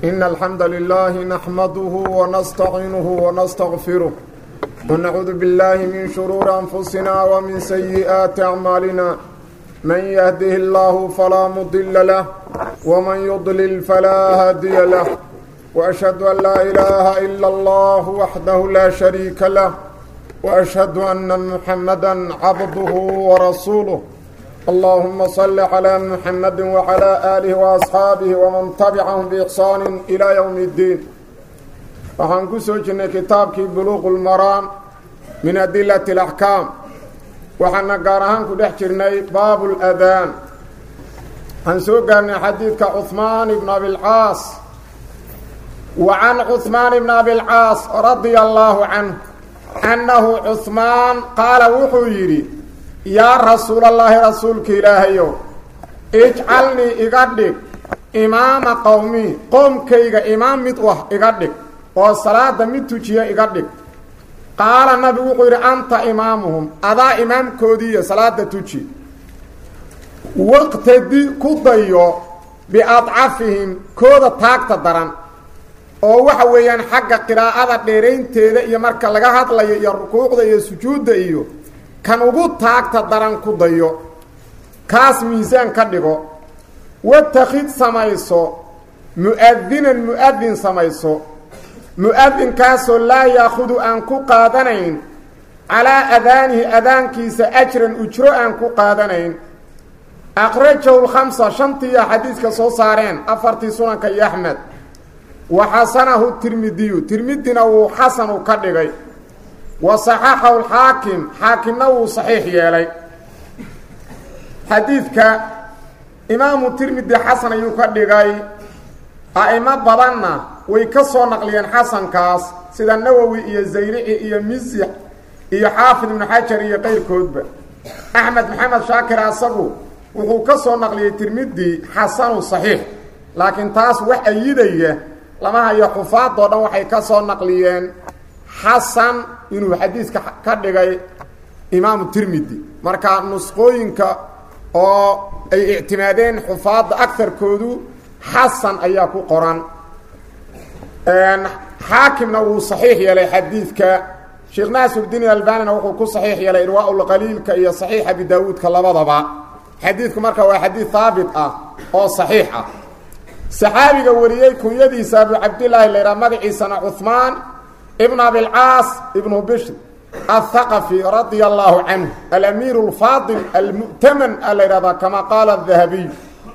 إن الحمد لله نحمده ونستعينه ونستغفره ونعوذ بالله من شرور أنفسنا ومن سيئات أعمالنا من يهده الله فلا مضل له ومن يضلل فلا هادي له وأشهد أن لا إله إلا الله وحده لا شريك له وأشهد أن محمدا عبده ورسوله اللهم صل على محمد وعلى آله وأصحاabه ومن تبعهم بإحsaan إلى يوم الدين waxaan ku soo jirnay kitaabkii buluuq اlmaraam min adilaة الأxkaam waxaana gaar ahaan ku dhex jirnay baab اlأdaan waxaan soo gaarnay xadiidka cuثmaan bn abiاlcaas wa can cuثmaan bn abiاlcaas radia الlahu canه annahu cuثmaan qaala wuxuu yidhi yaa rasuulallaahi rasuulka ilaahayow ijcalnii iga dhig imaama qowmii qoomkayga imaam mid u ah iga dhig oo salaada mid tujiya iga dhig qaala nabigu wuxuu yidhi anta imaamuhum adaa imaamkoodiiyo salaada tuji waqtadi ku dayo biadcafihim kooda taagta daran oo waxa weeyaan xagga qiraa'ada dheeraynteeda iyo marka laga hadlayo iyo rukuucda iyo sujuudda iyo kan ugu taagta daran ku dayo kaas miisaan ka dhigo watakid samayso mu-adinan mu-adin samayso mu-adinkaasoo laa yaakudu aan ku qaadanayn calaa adaanihi adaankiisa ajran ujro aan ku qaadanayn akhrajahu lkhamsa shantiiya xadiiska soo saareen afartii sunanka iyo axmed wa xasanahu tirmidiyu tirmidina wuu xasanu ka dhigay wa saxaxahu lxaakim xaakimna wuu saxiix yeelay xadiidka imaamu tirmidi xasan ayuu ka dhigay a'imo badanna way ka soo naqliyeen xasankaas sida nawowi iyo zayrici iyo misix iyo xaafid ibnu xajar iyo qayrkoodba axmed maxamed shaakir asagu wuxuu ka soo naqliyey tirmidi xasanu saxiix laakiin taas wax ayidaya lama hayo xufaadoo dhan waxay ka soo naqliyeen xasan inuu xadiiska ka dhigay imaamu tirmidi marka nusqooyinka oo ay ictimaadeen xufaadda agarkoodu xasan ayaa ku qoran xaakimna wuu saxiix yeelay xadiidka sheekh naasirdiin albanina wuxuu ku saxiix yeelay irwaaulqaliilka iyo saxiix abi daawuudka labadaba xadiidku marka waa xadiid haabit ah oo saxiix ah saxaabiga wariyey kunyadiisa abu cabdillaahi layhaa magaciisana cuhmaan ibn abilcaas ibnu bishr athaqafi radia allahu canhu alamiir alfaadil almu'taman a la yidhahdaa kama qaala dahabiy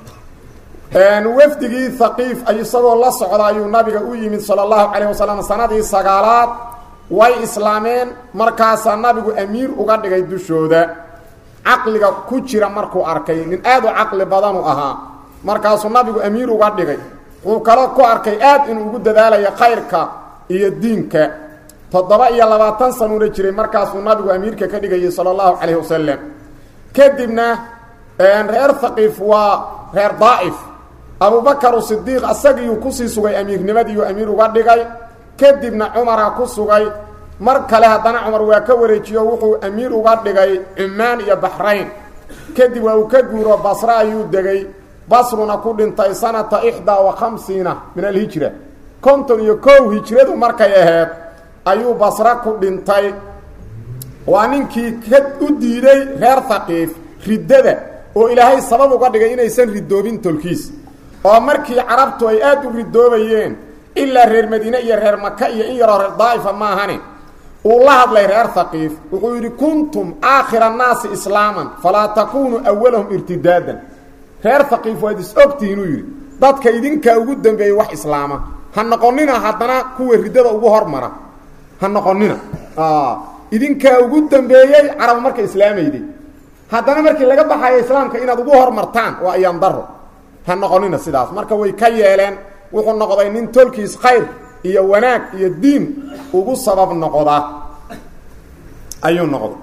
wafdigii haqiif isagoo la socda ayuu nabiga u yimid sala allahu calayh wasalam sanadii sagaalaad way islaameen markaasaa nabigu amiir uga dhigay dushooda caqliga ku jira markuu arkay nin aad u caqli badanu ahaa markaasuu nabigu amiir uga dhigay wuu kalo ku arkay aad inuu ugu dadaalayo khayrka iyo diinka toddoba iyo labaatan sanuuna jiray markaasuu nabigu amiirka ka dhigayay sala allahu calayhi wasalam kadibna reer haqiif waa reer daa'if abubakaru sidiiq asagiiyuu kusii sugay amiirnimadiiuu amiir uga dhigay kadibna cumara ku sugay mar kale haddana cumar waa ka wareejiyo wuxuu amiir uga dhigay cumaan iyo baxrayn kadib waa uu ka guuro basre ayuu degay basruna ku dhintay sanata ixdaa wa khamsiina min alhijra konton iyo kow hijradu markay aheyd ayuu basre ku dhintay waa ninkii ka u diiday reer haqiif riddada oo ilaahay sabab uga dhigay inaysan ridoobin tolkiis oo markii carabtu ay aad u ridoobayeen ilaa reer madiine iyo reer maka iyo in yaroo reer daa'ifa maahane uu la hadlay reer haqiif wuxuu yidhi kuntum aakhira annaasi islaaman falaa takuunuu awalahum irtidaadan reer haqiif waad is ogtihiin uu yidhi dadka idinkaa ugu dambeeyey wax islaama ha noqonina haddana kuwa riddada ugu hormara ha noqonina idinkaa ugu dambeeyey carab marka islaamayday haddana markii laga baxayo islaamka inaad ugu hormartaan waa ayaan daro ha noqonina sidaas marka way ka yeeleen wuxuu noqday nin tolkiis khayr iyo wanaag iyo diin ugu sabab noqda ayuu noqday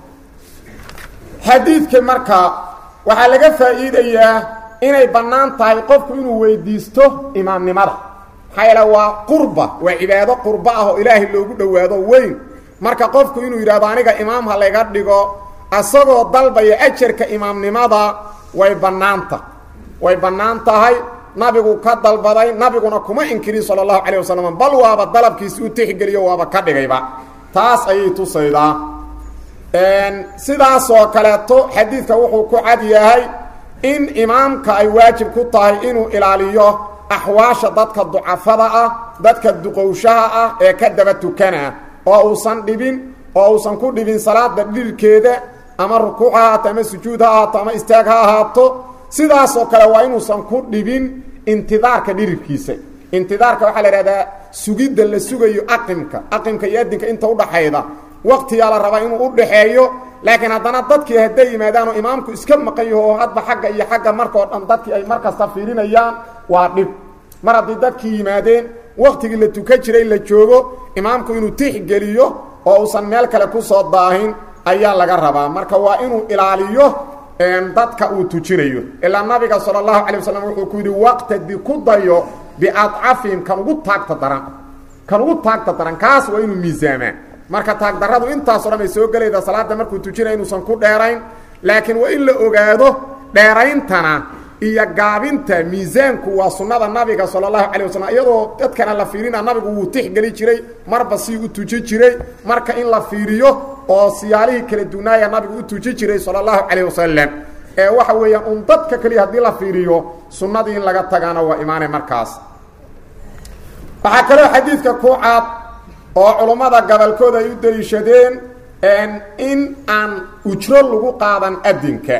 xadiidka marka waxaa laga faa'iidayaa inay bannaan tahay qofku inuu weydiisto imaamnimada maxaa yaele waa qurba waa cibaado qurba ah oo ilaahay loogu dhowaado weyn marka qofku inuu yidhahdo aniga imaam ha layga dhigo asagoo dalbaya ajarka imaamnimada way bannaanta way bannaan tahay nabigu ka dalbaday nabiguna kuma inkirin sala allahu calayh wasalam bal waaba dalabkiisi u tixgeliyo waaba ka dhigayba taas ayay tusaydaa sidaasoo kaleeto xadiidka wuxuu ku cad yahay in imaamka ay waajib ku tahay inuu ilaaliyo axwaasha dadka ducafada ah dadka duqowshaha ah ee ka daba tukana oo uusan dhibin oo uusan ku dhibin salaada dhirkeeda ama rukuuc ha ahaato ama sujuud ha ahaato ama istaag ha ahaato sidaasoo kale waa inuusan ku dhibin intidaarka dhirirkiisa intidaarka waxaa la ihahdaa sugidda la sugayo aqimka aqimka iyo adinka inta udhaxayda waqtiyaa la rabaa inuu udhaxeeyo laakiin haddana dadkii hadday yimaadaan oo imaamku iska maqan yaho oo hadba xagga iyo xagga markao dhan dadkii ay mar kasta fiirinayaan waa dhib mar haddii dadkii yimaadeen waqtigii la tukan jiray la joogo imaamku inuu tixgeliyo oo uusan meel kale kusoo daahin ayaa laga rabaa marka waa inuu ilaaliyo dadka uu tujinayo ilaa nabiga sala allahu calay wasalam wuxuu ku yidhi waqtadi ku dayo biadcafihim kan ugu taagta daran kan ugu taagta daran kaas waa inuu miisaamaa marka taagdarradu intaaso dhan ay soo gelayda salaada markuu tujinaya inuusan ku dheerayn laakiin waa in la ogaado dheerayntana iyo gaabinta miisaanku waa sunnada nabiga sala allahu calay wasalam iyadoo dadkana la fiirina nabigu wuu tixgeli jiray marba sii u tuji jiray marka in la fiiriyo oo siyaalihii kala dunaaya nabigu u tuji jiray sala allahu calayh wasalam ee waxa weeyaan un dadka keliya haddii la fiiriyo sunnadii in laga tagaana waa imaanay markaas waxaa kaloo xadiidka ku cad oo culummada gobolkooda ay u daliishadeen in aan ujro lagu qaadan adinka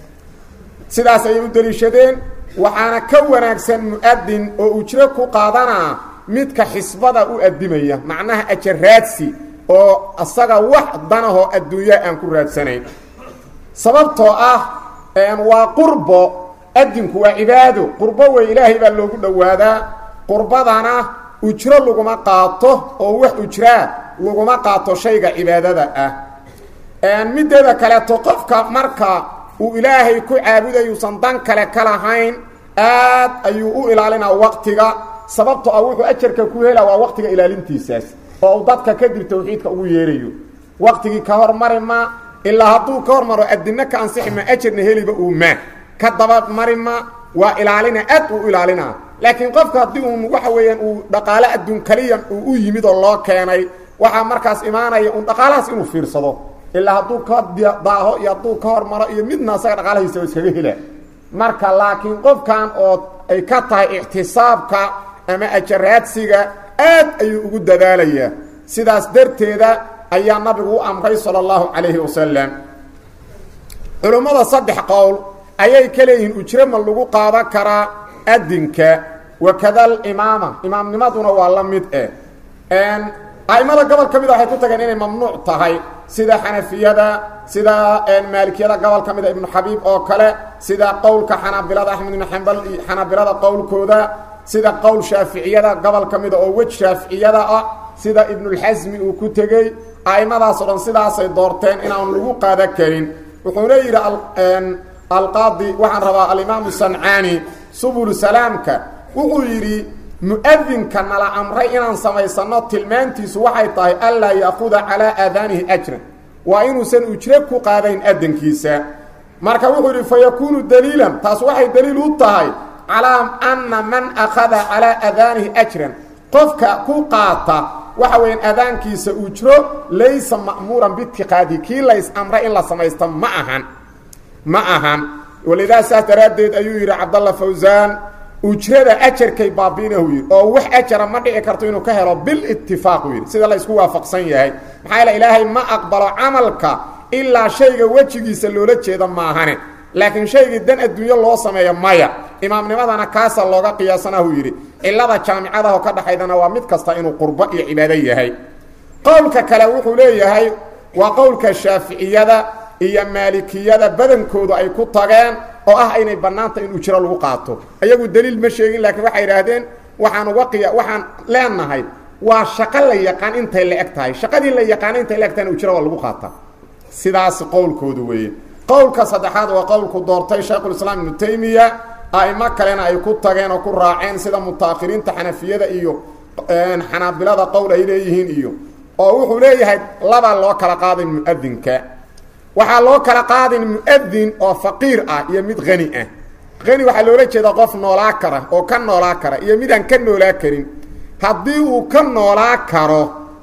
sidaas ayay u daliishadeen waxaana ka wanaagsan mu-adin oo ujro ku qaadanaa midka xisbada u addimaya macnaha ajaraadsi oo asaga wax danahoo adduunya aan ku raadsanayn sababtoo ah waa qurbo adinku waa cibaado qurbo wey ilaahay baa loogu dhowaadaa qurbadana ujro laguma qaato oo wax ujraa laguma qaato shayga cibaadada ah mideeda kaleeto qofka marka uu ilaahay ku caabudayuusan dan kale ka lahayn aad ayuu u ilaalinaa waqtiga sababto ah wuxuu ajarka ku hela waa waqtiga ilaalintiisaas oo uu dadka kadib tawxiidka ugu yeerayo waqtigii ka hormari ma ilaa hadduu ka hormaro adina ka ansixi ma ajarna heliba uu ma ka daba mari ma waa ilaalina aad uu ilaalinaa laakiin qofka haddii uun waxa weeyaan uu dhaqaale adduun kaliya uu u yimid oo loo keenay waxaa markaas imaanaya un dhaqaalahaas inuu fiirsado ilaa hadduu ka daaho iyo hadduu ka hormaro iyo midna asaga dhaqaalahiisa iskaga hela marka laakiin qofkan oo ay ka tahay ictisaabka ama ajaraadsiga aad ayuu ugu dadaalayaa sidaas darteeda ayaa nabigu u amray sala allahu calayhi wasalam culummada saddex qowl ayay ka leeyihiin ujro ma lagu qaadan karaa adinka wakada alimaama imaamnimaduna waa la mid eh a'imada gobol ka mida waxay ku tageen inay mamnuuc tahay sida xanafiyada sida maalikiyada gobol ka mida ibnu xabiib oo kale sida qowlka xanaabilada axmed ibnu xambal iyo xanaabilada qowlkooda sida qowl shaaficiyada gobol ka mida oo wej shaaficiyada ah sida ibnulxasmi uu ku tegey a'imadaasoo dhan sidaasay doorteen inaan lagu qaadan karin wuxuuna yidhi alqaadi waxaan rabaa alimaamu sancaani subul salaamka wuxuu yidhi mu-adinka nala amray inaan samaysano tilmaantiisu waxay tahay anlaa yaakuda calaa aadaanihi ajran waa inuusan ujro ku qaadayn adankiisa marka wuxuu yidhi fa yakuunu daliilan taas waxay daliil u tahay calaa anna man akhada calaa aadaanihi ajran qofka ku qaata waxa weeyaan aadaankiisa ujro laysa ma'muuran biitiqaadi kii lays amray in la samaysto ma ahan ma ahan walidaa saas daraaddeed ayuu yidhi cabdalla fawsaan ujrada ajarkay baabiinahu yidhi oo wax ajara ma dhici karto inuu ka helo bilitifaaqu yidhi sida la isku waafaqsan yahay maxaa yaele ilaahay ma aqbalo camalka ilaa shayga wejigiisa loola jeeda maahane laakiin shaygii dan adduunyo loo sameeyo maya imaamnimadana kaasa looga qiyaasanahu yidhi cilada jaamicadaho ka dhaxaydana waa mid kasta inuu qurbo iyo cibaado yahay qowlka kale wuxuu leeyahay waa qowlka shaaficiyada iyo maalikiyada badankoodu ay ku tageen oo ah inay bannaanta in ujro lagu qaato iyagu daliil ma sheegin laakiin waxay idhaahdeen waxaan uga qiya waxaan leenahay waa shaqo la yaqaan intay la eg tahay shaqadii la yaqaana intay la eg tahayna ujro waa lagu qaataa sidaas qowlkoodu weeye qowlka saddexaad waa qowlku doortay shaykhulislaam ibnu taymiya a'imo kalena ay ku tageen oo ku raaceen sida mutaakhiriinta xanafiyada iyo xanaabilada qowl ay leeyihiin iyo oo wuxuu leeyahay laba loo kala qaadin mu-adinka waxaa loo kala qaadin mu-adin oo faqiir ah iyo mid hani ah qani waxaa loola jeedaa qof noolaa kara oo ka noolaa kara iyo midaan ka noolaa karin haddii uu ka noolaa karo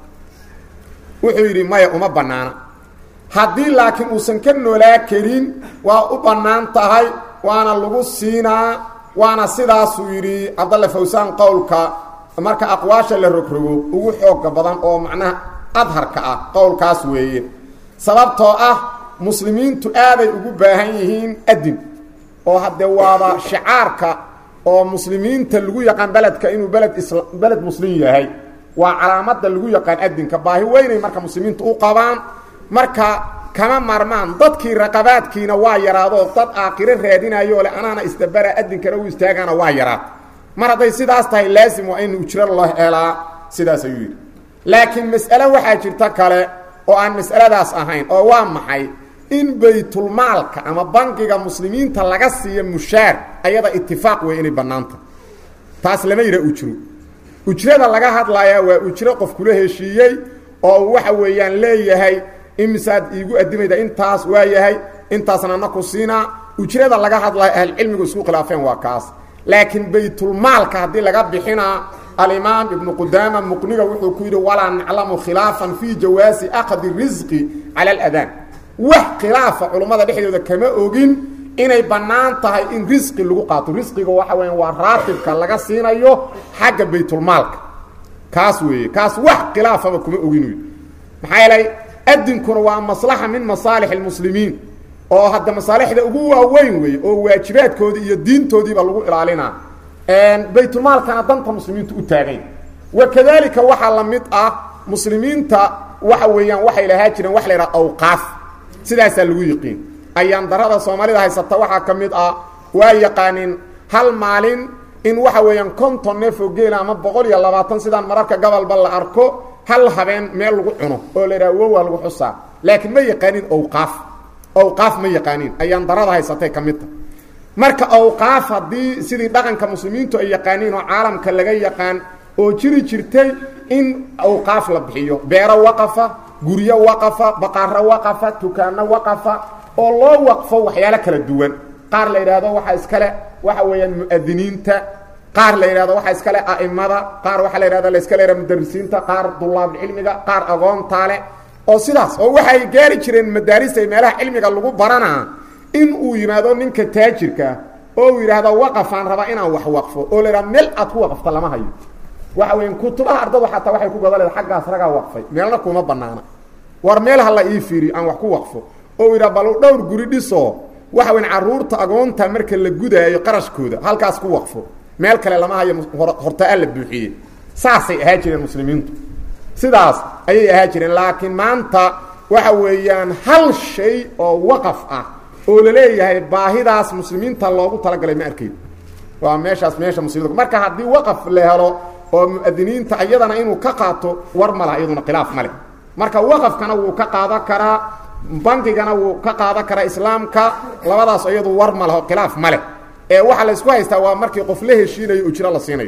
wuxuu yidhi maya uma bannaana haddii laakiin uusan ka noolaa karin waa u bannaan tahay waana lagu siinaa waana sidaasuu yidhi cabdalle fawsaan qowlka marka aqwaasha la rogrogo ugu xooga badan oo macnaha adharka ah qowlkaas weeye sababtoo ah muslimiintu aaday ugu baahan yihiin adin oo haddee waaba shicaarka oo muslimiinta lagu yaqaan beledka inuu beled isla beled muslim yahay waa calaamadda lagu yaqaan adinka baahi weynay marka muslimiintu u qabaan marka kama marmaan dadkii raqabaadkiina waa yaraado dad aakhiro raadinayo le anaana isdabara adinkana u istaagaana waa yaraad mar hadday sidaas tahay laasim waa in ujro loo helaa sidaas ayuu yidhi laakiin mas'ale waxaa jirta kale oo aan mas'aladaas ahayn oo waa maxay in baytulmaalka ama bangiga muslimiinta laga siiyo mushaar ayada itifaaq wey inay bannaanta taas lama yidha ujro ujrada laga hadlayaa waa ujro qof kula heshiiyey oo waxa weeyaan leeyahay imisaad iigu adimayda intaas waa yahay intaasna na ku siinaa ujrada laga hadlayo ahlucilmigu isku khilaafeen waa kaas laakiin baytulmaalka haddii laga bixinaa alimaam ibnu qudaama muqniga wuxuu ku yidhi walaa naclamu khilaafan fii jawaasi akhdi risqi cala aladaan wax khilaafa culummada dhexdooda kama ogin inay bannaan tahay in risqi lagu qaato risqiga waxa weya waa raatibka laga siinayo xagga baytulmaalka kaas weeye kaas wax khilaafaba kuma ogin maxaa yeelay adinkuna waa maslaxa min masaalix almuslimiin oo hadda masaalixda ugu waaweyn weeye oo waajibaadkoodii iyo diintoodiiba lagu ilaalinaa baytulmaalkana danta muslimiintu u taagayn wa kadalika waxaa la mid ah muslimiinta waxa weeyaan waxay lahaa jireen wax la yidhaha awqaaf sidaasaa lagu yiqiin ayaan darada soomaalida haysata waxaa ka mid ah waa yaqaanin hal maalin in waxa weeyaan konton neefoo geela ama boqol iyo labaatan sidaan mararka gobolba la arko hal habeen meel lagu cuno oo la yidhaha wowaa lagu xusaa laakiin ma yaqaanin awqaaf awqaaf ma yaqaanin ayaan darada haysatay ka mid ta marka awqaaf haddii sidii dhaqanka muslimiintu ay yaqaaniin oo caalamka laga yaqaan oo jiri jirtay in awqaaf la bixiyo beero waqafa guryo waqafa baqaaro waqafa tukaano waqafa oo loo waqfo waxyaalo kala duwan qaar la yidhaahdo waxaa iskale waxa weeyaan mu'adiniinta qaar la yidhahdo waxaa iskale a'imada qaar waxaa la yidhahdo la iska leeha mudarisiinta qaar dulaabulcilmiga qaar agoontaale oo sidaas oo waxay gaari jireen madaarista ay meelaha cilmiga lagu baranaa in uu yimaado ninka taajirka oo uu yidhaahdo waqafaan rabaa inaan wax waqfo oo la yidhahdo meel aad ku waqfta lama hayo waxa weya kutubaha ardadu xataa waxay ku goda leeda xaggaas ragaa waqfay meelna kuma banaana war meel ha la ii fiiriyo aan wax ku waqfo oo yidhaha bal dhowr guri dhisoo waxa weyn carruurta agoonta marka la gudaayo qarashkooda halkaas ku waqfo meel kale lama hayo hortaa la buuxiyey saasay ahaa jireen muslimiintu sidaas ayay ahaa jireen laakiin maanta waxa weeyaan hal shay oo waqaf ah oo la leeyahay baahidaas muslimiinta loogu talagalay ma arkayd waa meeshaas meesha muslimiinta marka haddii waqaf la helo oo mu'adiniinta iyadana inuu ka qaato war ma laha iyaduna khilaaf ma leh marka waqafkana wuu ka qaadan karaa bangigana wuu ka qaadan karaa islaamka labadaas iyadu war ma leho khilaaf ma leh ee waxaa la isku haystaa waa markii qof la heshiinayo ujro la siinayo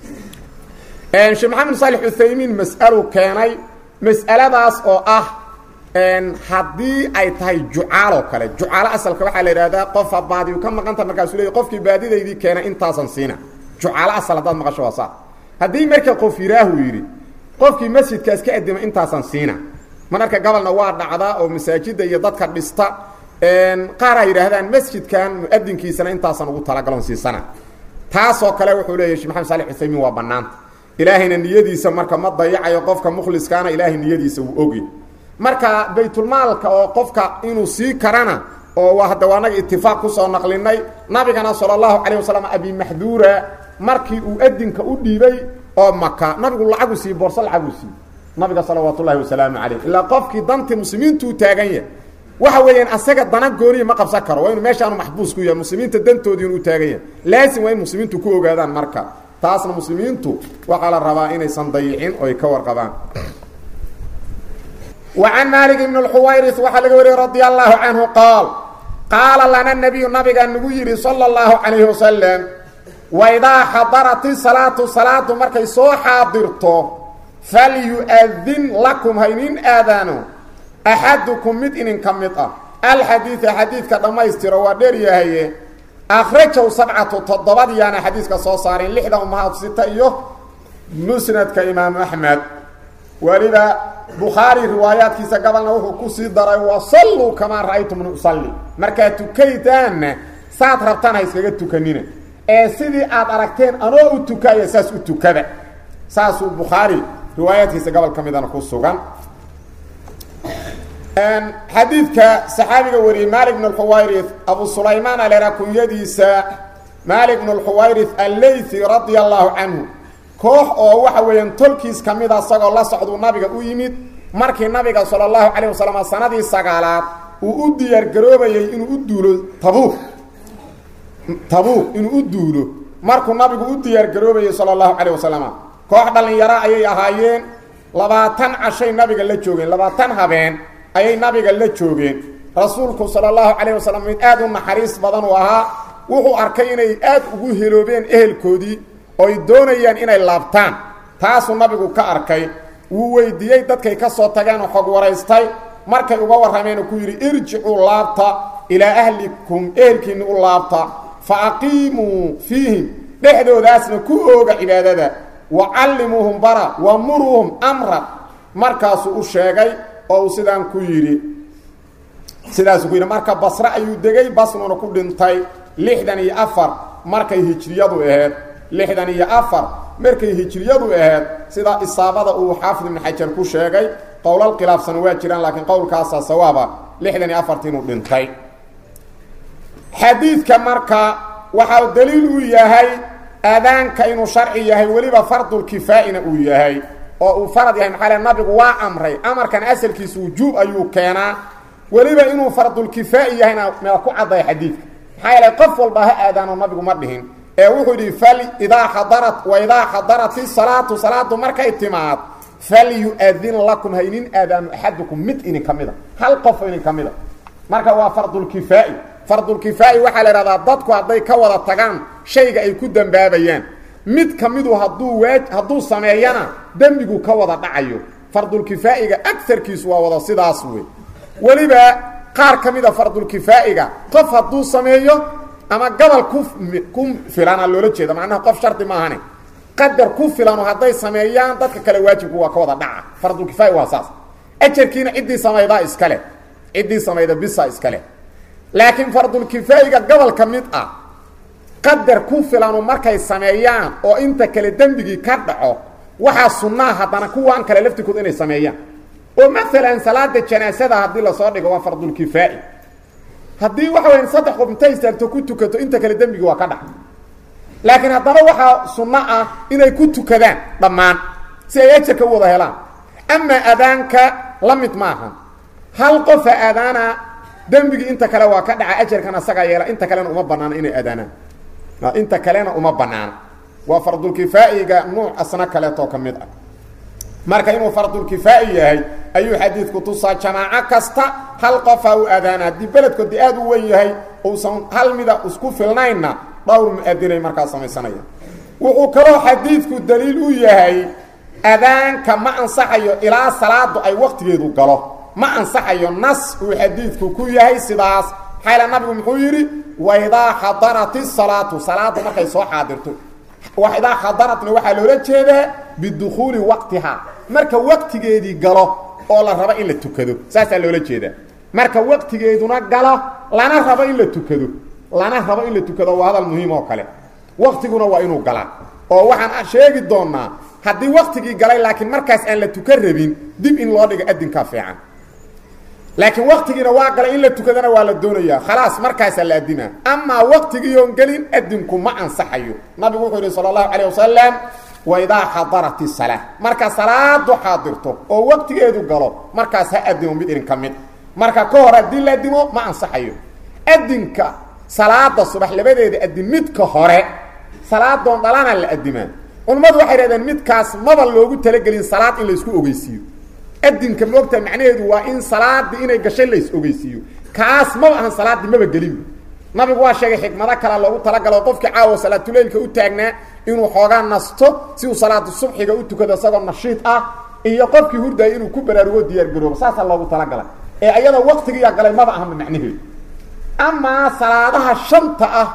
sheekh maxamed saalix uthaymiin mas'alu keenay mas'aladaas oo ah haddii ay tahay jucaaloo kale jucaalo asalka waxaa la yidhahdaa qofa baadiyu ka maqanta markaasuu leey qofkii baadidaydii keena intaasan siina jucaalo asal haddaad maqasho waa saa haddii marka qof yidhaahu yidhi qofkii masjidkaas ka adima intaasan siina mararka gobolna waa dhacdaa oo masaajidda iyo dadka dhista qaar ay yidhaahdaan masjidkan mu'adinkiisana intaasan ugu talagalon siisana taasoo kale wuxuu leeyahy shek maxamed salix uthaymiin waa bannaanta ilaahayna niyadiisa marka ma dayacayo qofka mukhliskaana ilaahay niyadiisa wuu ogy marka baytulmaalka oo qofka inuu sii karana oo hadda waa naga itifaaq kusoo naqlinay nabigana sala allahu calayh wasalam abimaxduura markii uu adinka u dhiibay oo maka nabigu lacagu siiye boorso lacagu siiye nabiga salawaat ullahi wasalaamu calayh ilaa qofkii dantii muslimiintu u taagan yahay waxa weeyaan asaga dana gooniya ma qabsan karo waa inu meeshaanu maxbuus ku yahay muslimiinta dantoodii inu u taagan yahay laasim waa in muslimiintu ku ogaadaan marka taasna muslimiintu waxaa la rabaa inaysan dayicin oo ay ka warqabaan وعن مالك بن الحويرث waxaa laga wariyey رضي الله عنه قال قاaل لنا النبي nabiga nagu yihi صلى الله عليه وسلم وإdaa xadرت الصلاaة صلاadu markay soo xaadirto فalyؤdin لكم haynin aadaano أxadكم mid idinka mid ah الxadيiث xadiidka dhammaystiro waa dheer yahaye akhrajahu sabcatu toddobadiyaana xadiiska soo saareen lixda umahaad sita iyo musnadka imaamu axmed weliba bukhaari riwaayaadkiisa gabalna wuxuu kusii daray wasalluu kamaa ra'aytumni usalli markaad tukaydaanna saad rabtaan ha iskaga tukanina ee sidii aad aragteen anoo u tukaya saas u tukada saasuu bukhaari riwaayaadkiisa gobol ka midana ku sugan xadiidka saxaabiga wariyey malik bn اlxuwayri abu sulaymaan alera kunyadiisa malik bn اlxuwayri allaythi radia allahu canhu koox oo waxa weeyaan tolkiis ka mida isagoo la socduu nabiga u yimid markii nabiga sala allahu calayh wasalam sanadii sagaalaad uu u diyaar garoobayey inuu u duulo tabuuk tabuuk inuu u duulo markuu nabigu u diyaar garoobayey sala allahu calayh wasalam koox dhallinyaro ayay ahaayeen labaatan cashay nabiga la joogeen labaatan habeen ayay nabiga la joogeen rasuulku sala allahu calayh wasalam mid aada u naxariis badan uu ahaa wuxuu arkay inay aad ugu heloobeen ehelkoodii ooy doonayaan inay laabtaan taasuu nabigu ka arkay wuu weydiiyey dadkay ka soo tageenoo xog waraystay markay uga warrameen ku yidhi irjicuu laabta ilaa ahlikum ehelkiinni u laabta fa aqiimuu fiihim dhexdoodaasna ku ooga cibaadada wa callimuuhum bara wa muruuhum amran markaasuu u sheegay oo uu sidaan ku yidhi sidaasuu ku yidhi marka basre ayuu degay basnuuna ku dhintay lixdan iyo afar markay hijriyadu aheyd lixdan iyo afar markay hijriyadu aheyd sida isaabada uu xaafid ibnu xajar ku sheegay qowlal khilaafsan waa jiraan laakiin qowlkaasaa sawaaba lixdan iyo afarti inuu dhintay xadiidka marka waxaa daliil uu yahay aadaanka inuu sharci yahay weliba fardulkifaa'ina uu yahay oo uu farad yahay maxaa le nabigu waa amray amarkan asalkiisa wujuub ayuu keenaa weliba inuu fardulkifaa'i yahayna mea ku cadday xadiidka maxaa yeele qof walba ha aadaano nabigu ma dhihin ee wuxuu yidhi fal idaa xadarat wa idaa xadarat isalaatu salaadu markay timaad falyu-adin lakum ha inin aadaano axadukum mid inin ka mida hal qof inin ka mida marka waa fardulkifaa'i fardulkifaa'i waxaa la idhahdaa dadku hadday ka wada tagaan shayga ay ku dembaabayaan mid ka midu hadduu waa hadduu sameeyana dembigu ka wada dhacayo fardulkifaa'iga agarkiisu waa wada sidaas wey weliba qaar ka mida fardulkifaa'iga qof hadduu sameeyo ama gabal ku ku filana loola jeeda macnaha qof shardi maahane qadar ku filano hadday sameeyaan dadka kale waajibku waa ka wada dhaca fardulkifaa'i waa saas ajarkiina ciddii samaydaa iskale ciddii samayda bisa iskale laakiin fardulkifaa'iga gobol ka mid ah qadar ku filanu markay sameeyaan oo inta kale dembigii ka dhaco waxaa sunnaa haddana kuwaan kale laftirkood inay sameeyaan oo maalan salaada janaasada haddii lasoo dhigo waa fardulkifaa'i haddii waxa weya saddex qof intay istaagto ku tukato inta kale dembigi waa ka dhaca laakiin haddana waxaa sunno ah inay ku tukadaan dhammaan si ay ajarka u wada helaan amaa aadaanka la mid maaha hal qofa aadaana dembigii inta kale waa ka dhaca ajarkan asagaa yeela inta kalena uma banaana inay aadaanaan inta kalena uma banaana waa fardulkifaa'iga nuuc asna kaleetoo ka mid ah marka inuu fardulkifaa'i yahay ayuu xadiidku tusaa jamaaco kasta hal qofaa u aadaana haddii beledkoodi aad u wen yahay uusan hal mida isku filnaynna dhowr mu-adinay markaa samaysanaya wuxuu kaloo xadiidku daliil u yahay adaanka ma ansaxayo ilaa salaadu ay waqtigeedu galo ma ansaxayo nas uu xadiidku ku yahay sidaas xayla nabigu muxuu yidhi waidaa xadarat isalaatu salaadu markay soo xaadirto idaa xadaratna waxaa loola jeedaa bidukhuuli waqtiha marka waqtigeedii galo oo la rabo in la tukado saasaa loola jeedaa marka waqtigeeduna galo lana rabo in la tukado lana rabo in la tukado waa hadal muhiim oo kale waqtiguna waa inuu galaa oo waxaan sheegi doonaa haddii waqtigii galay laakiin markaas aan la tukan rabin dib in loo dhigo adinkaa fiican laakiin waqtigiina waa galay in la tukadana waa la doonayaa khalaas markaasaa la adinaa amaa waqtigiiyoon gelin adinku ma ansaxayo nabigu wuxuu yidhi sala allahu calayh wasalam waidaa xadarat isalaa marka salaadu xaadirto oo waqtigeedu galo markaas ha adimo mid idinka mid marka ka hor haddii la adimo ma ansaxayo adinka salaada subax labadeeda adin midka hore salaadoon dhalana la adimaa culammadu waxay hahdeen midkaas maba loogu talagelin salaad in laysku ogeysiiyo adinka moogta macnaheedu waa in salaadii inay gashay lays ogeysiiyo kaas maba ahan salaaddii maba gelinba nabigu waa sheegay xikmado kalea loogu talagalo qofkii caawa salaatuleylka u taagnaa inuu xoogaa nasto si uu salaatu subxiga u tukado isagoo nashiid ah iyo qofkii hurdaya inuu ku baraarugo diyaargaroobo saasaa loogu talagalay ee ayadoo waqtigiiya galay maba ahanba macnaheedu amaa salaadaha shanta ah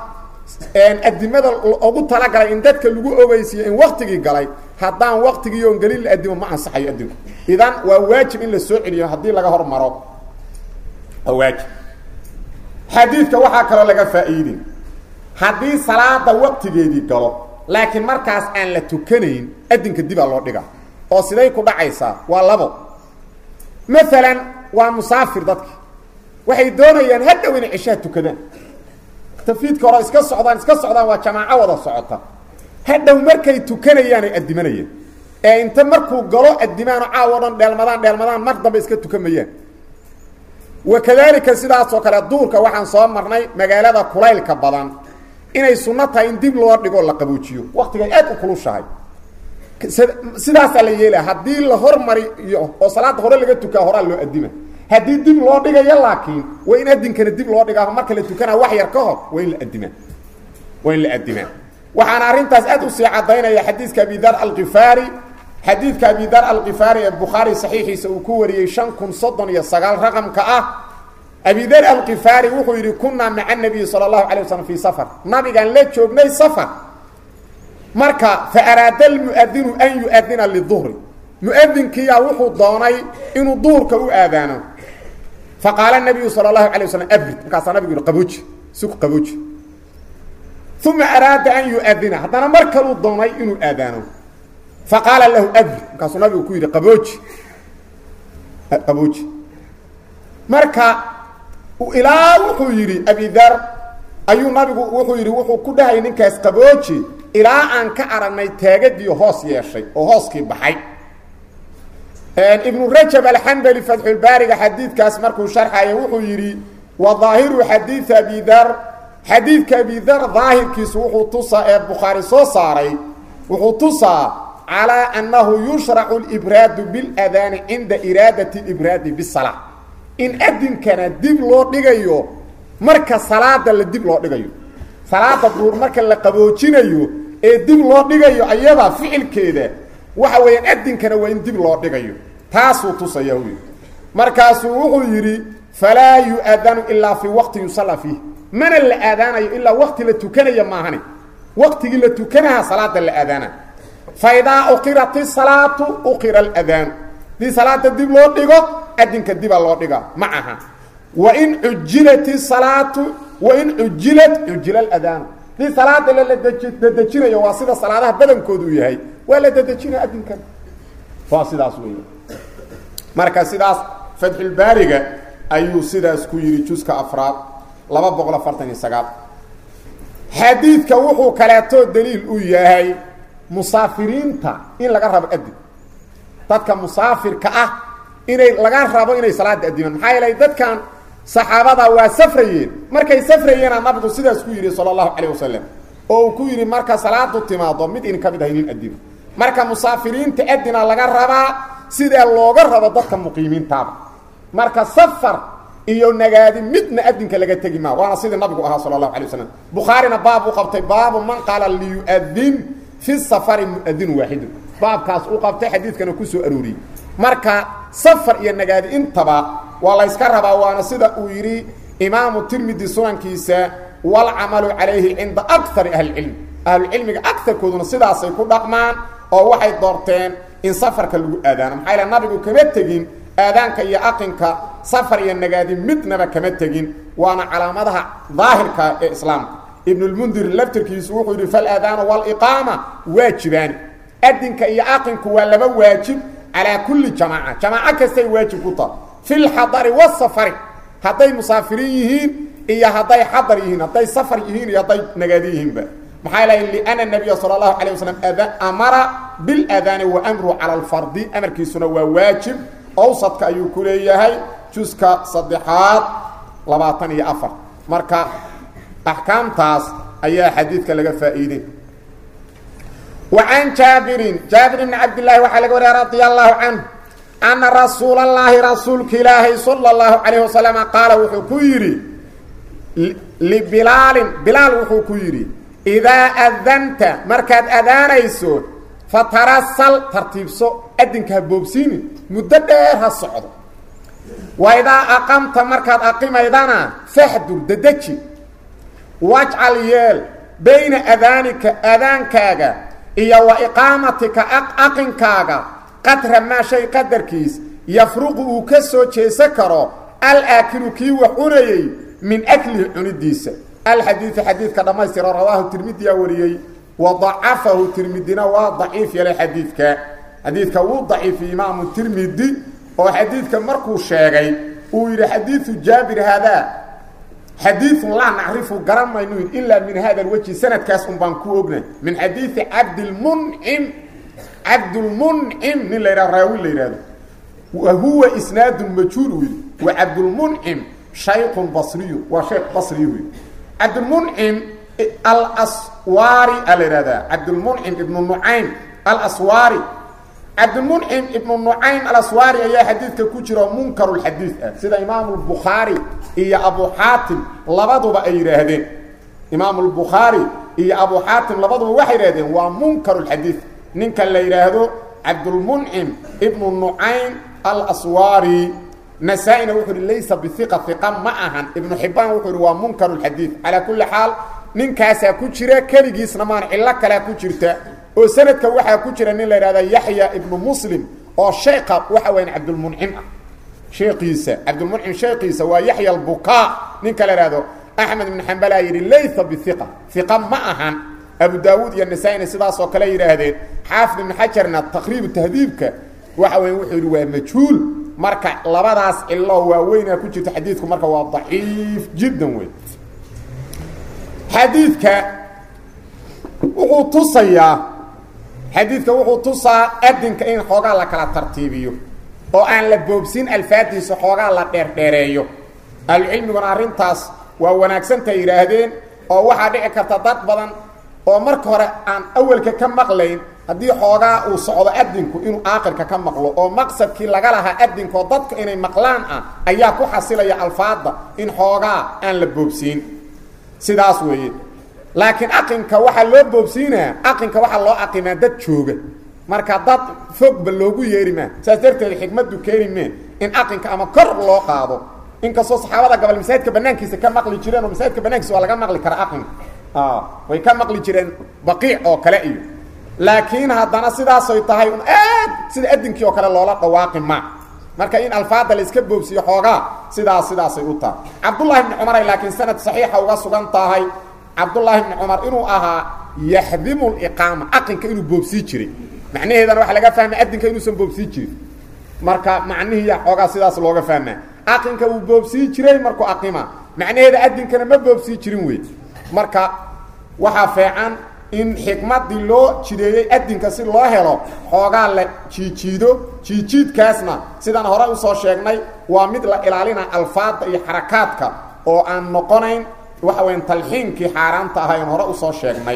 adimada ugu talagalay in dadka lagu ogeysiiyo in waktigii galay haddaan waktigii oon gelin la adimo ma ansaxayo adinku idan waa waajib in la soo celiyo haddii laga hormaro waa waajib xadiidka waxaa kaloo laga faa'iidin haddii salaada waktigeedii galo laakiin markaas aan la tukanayn adinka dibaa loo dhiga oo siday ku dhacaysaa waa labo maalan waa musaafir dadki waxay doonayaan hadhow inay ceshaha tukadaan tafiidka hore iska socdaan iska socdaan waa jamaaco wada socota hadhow markay tukanayaan ay adimanayaan ee inta markuu galo adimaano caawo dhan dheelmadaan dheelmadaan mar dambe iska tukamayaan wakadalika sidaasoo kale duurka waxaan soo marnay magaalada kulaylka badan inay sunno tahay in dib loo dhigo la qaboojiyo waktigay aad u kulushahay sidaasaa la yeelaya haddii la hormariyo oo salaada hore laga tukaa horaa loo adima haddii dib loo dhigayo laakiin waa in adinkana dib loo dhigaa marka la tukanaa wax yar ka hor waa in la adimaa waa in la adimaa waxaana arrintaas aad usii cadaynaya xadiidka abi dar alkifaari xadiidka abi dar alkifaari ee bukhaari saxiixiisa uu ku wariyey shan kun soddon iyo sagaal raqamka ah abi dar alkifaari wuxuu yidhi kunaa maca nabiyi sala allahu alay waslm fii safar nabigaan la joognay safar marka fa araada almuadinu an yuadina liduhri muadinkiiyaa wuxuu doonay inuu duhurka u aadaano faqaala nabiyu sala allahu alay waslam abrid markaasaa nabigu yihi qabooji siku qabooji uma araada an yuadina haddana mar kaluu doonay inuu aadaano faqaala lahu abrid markaasuu nabigu ku yidhi qabooji qabooji marka ilaa wuxuu yidhi abidar ayuu nabigu wuxuu yidhi wuxuu ku dhahay ninkaas qabooji ilaa aan ka aragnay taagadii hoos yeeshay oo hooskii baxay ibnu rajab alxambali fatxulbaariga xadiidkaas markuu sharxaya wuxuu yidhi wa daahiru xadiida abidar xadiidka abidar daahirkiisu wuxuu tusaa ee bukhaari soo saaray wuxuu tusaa calaa annahu yushracu libraadu biladaani cinda iraadati libraadi bisala in adinkana dib loo dhigayo marka salaada la dib loo dhigayo salaada duur marka la qaboojinayo ee dib loo dhigayo ayada ficilkeeda waxa weeyaan adinkana waa in dib loo dhigayo taasuu tusaya wy markaasuu wuxuu yidhi falaa yu-adanu ilaa fii waqti yusalla fiih mana la aadaanayo ilaa waqti la tukanaya maahane waqtigii la tukanaha salaada la aadaana fa idaa uqirat isalaatu uqira aladaanu hadii salaada dib loo dhigo adinka dibaa loo dhiga ma aha wain cujilat isalaatu wain cujilat cujila aladaanu hadii salaada ladejinayo waa sida salaadaha badankoodu u yahay waa la dedejinaya adinkan waa sidaas wey marka sidaas fatxulbaariga ayuu sidaas ku yidhi juska afraad laba boqol afartan iyo sagaal xadiidka wuxuu kaleetoo daliil u yahay musaafiriinta in laga rabo adin dadka musaafirka ah inay laga rabo inay salaada adimaan maxaa yeelay dadkan saxaabada waa safrayeen markay safrayeena nabigu sidaas ku yidhi sala allahu calayh wasalam oo uu ku yidhi marka salaadu timaado mid in ka mid ahay nin adino marka musaafiriinta adina laga rabaa sidaa looga rabo dadka muqiimiintaaba marka safar iyo nagaadi midna adinka laga tegi maa waana sidii nabigu ahaa sala allahu alay wasalam bukhaarina baab u qabtay baabu man qaala liyuadin fi safari muadinu waaxidu baabkaas u qabtay xadiidkana ku soo arooriyey marka safar iyo nagaadi intaba waa la yska rabaa waana sida uu yidhi imaamu tirmidi sunankiisa walcamalu calayhi cinda akari ahlicilm ahlucilmiga agarkooduna sidaasay ku dhaqmaan oo waxay doorteen in safarka lagu aadaano maxaa yaele nabigu kama tegin aadaanka iyo aqinka safar iyo nagaadi midnaba kama tegin waana calaamadaha daahirka ee islaamka ibnulmundir laftirkiisu wuxuu yidhi falaadaanu waliqaama waajibaani adinka iyo aqinku waa laba waajib calaa kulli jamaaca jamaaco kastay waajib ku taha fi lxadari wasafari hadday musaafiriin yihiin iyo hadday xadar yihiin hadday safar yihiin iyo hadday nagaadi yihiinba maxaa ilahay liana nabiya sala allahu calayh wasalam amara biladaani wa amruhu cala alfardi amarkiisuna waa waajib awsadka ayuu ku leeyahay juska saddexaad labaatan iyo afar marka axkaamtaas ayaa xadiidka laga faa'iidey wa can jaabirin jaabir bni cabdillaahi waxaa laga wariya radia allahu canhu ana rasuula allaahi rasuulka ilaahay sala allahu calayh wasalama qaala wuxuu ku yidhi libilaalin bilaal wuxuu ku yidhi idaa adanta markaad adaanayso fatarasal tartiibso adinka ha boobsiinin muddo dheer ha socdo wa idaa aqamta markaad aqimaydana faxdur dedeji wajcal yeel bayna adaanika adaankaaga iyo wa iqaamatika aqankaaga qadra maa shay qadarkiis yafruqu uu ka soo jeesan karo alaakilu kii wax cunayey min aklihi cunidiisa alxadiidu xadiidka dhammaystira rawaahu tirmidiyaa wariyey wa dacafahu tirmidina waa daciif yeelay xadiidka xadiidka wuu daciifiyey imaamu tirmidi oo xadiidka markuu sheegay uu yidhi xadiidu jaabir haadaa xadiiun laa nacrifu garan maynu yidhi ilaa min hada alwejhi sanadkaas un baan ku ognay min xadiidi cabdilmuncim cabdulmuncim nin la yidhahdo raawi la yidhahdo wa huwa isnaadun majhuul uu yidhi wa cabdulmuncim shaykhun basriyu waa sheekh basriyu yidhi cabdulmuncim alaswaari a la yidhahdaa cabdulmuncim ibnu nucaym alaswaari cabdilmuncim ibnu nucaym alaswaari ayaa xadiidka ku jira munkarulxadiid ah sida imaamu lbukhaari iyo abu xaatim labaduba ay yidhaahdeen imaamu lbukhaari iyo abu xaatim labaduba waxay yidhahdeen waa munkarulxadiid ninka la yidhaahdo cabdulmuncim ibnu nucaym alaswaari nasaa-ina wuxuu ihi laysa biiqa iqa ma ahan ibnu xibaan wuxuu ihi waa munkarulxadiid calaa kulli xaal ninkaasaa ku jira keligiisna maan cillo kalea ku jirta oo sanadka waxaa ku jira nin la yidhahda yaxya ibnu muslim oo sheeka waxa weyan cabdulmuncim ah sheekiisa cabdulmuncim sheekiisa waa yaxya albukaa ninka la ihahdo axmed ibnu xambalaa yidhi laysa biiqa iqa ma ahan abu daawuud iyo nasaa-ina sidaasoo kale yidhaahdeen xaafid ibnu xajarna taqriibu tahdiibka waxa weya wuxuu yidhi waa majhuul marka labadaas cilo waaweynaa ku jirta xadiidku marka waa daciif jiddan wey xadiidka wuxuu tusayaa xadiidka wuxuu tusaa adinka in xoogaa la kala tartiibiyo oo aan la boobsin alfaadiisa xoogaa la dheerdheereeyo ahlucilmiguna arrintaas waa wanaagsantay yidhaahdeen oo waxaa dhici karta dad badan oo marka hore aan awelka ka maqlayn haddii xoogaa uu socdo adinku inuu aakirka ka maqlo oo maqsadkii laga lahaa adinkaoo dadka inay maqlaan ah ayaa ku xasilaya alfaadda in xoogaa aan la boobsiin sidaas weeye laakiin aqinka waxaa loo boobsiinaa aqinka waxaa loo aqimaa dad jooga marka dad fogba loogu yeeri maa saas darteed xikmaddu keeni mee in aqinka ama kor loo qaado inkastoo saxaabada gobol masaajidka banaankiisa ka maqli jireen oo masaajidka banaankiisa waa laga maqli karaa aqinka way ka maqli jireen baqiic oo kale iyo laakiin haddana sidaasay tahay un aad sida adinkii oo kale loola dhawaaqi ma marka in alfaada la iska boobsiyo xoogaa sidaas sidaasay u tahay cabdullahi bni cumaray laakiin sanad saxiixa uga sugan tahay cabdullaahi bni cumar inuu ahaa yaxdimu liqaama aqinka inuu boobsii jiray macnaheedana waxaa laga fahmay adinka inuusan boobsii jirin marka macnihiiya xoogaa sidaas looga fahmaa aqinka wuu boobsii jiray markuu aqima macnaheeda adinkana ma boobsii jirin wey marka waxaa feecan in xikmadii loo jideeyey adinka si loo helo xoogaa la jiijiido jiijiidkaasna sidaan hore usoo sheegnay waa mid la ilaalina alfaada iyo xarakaadka oo aan noqonayn waxa weya talxiinkii xaaraanta ahayn hore usoo sheegnay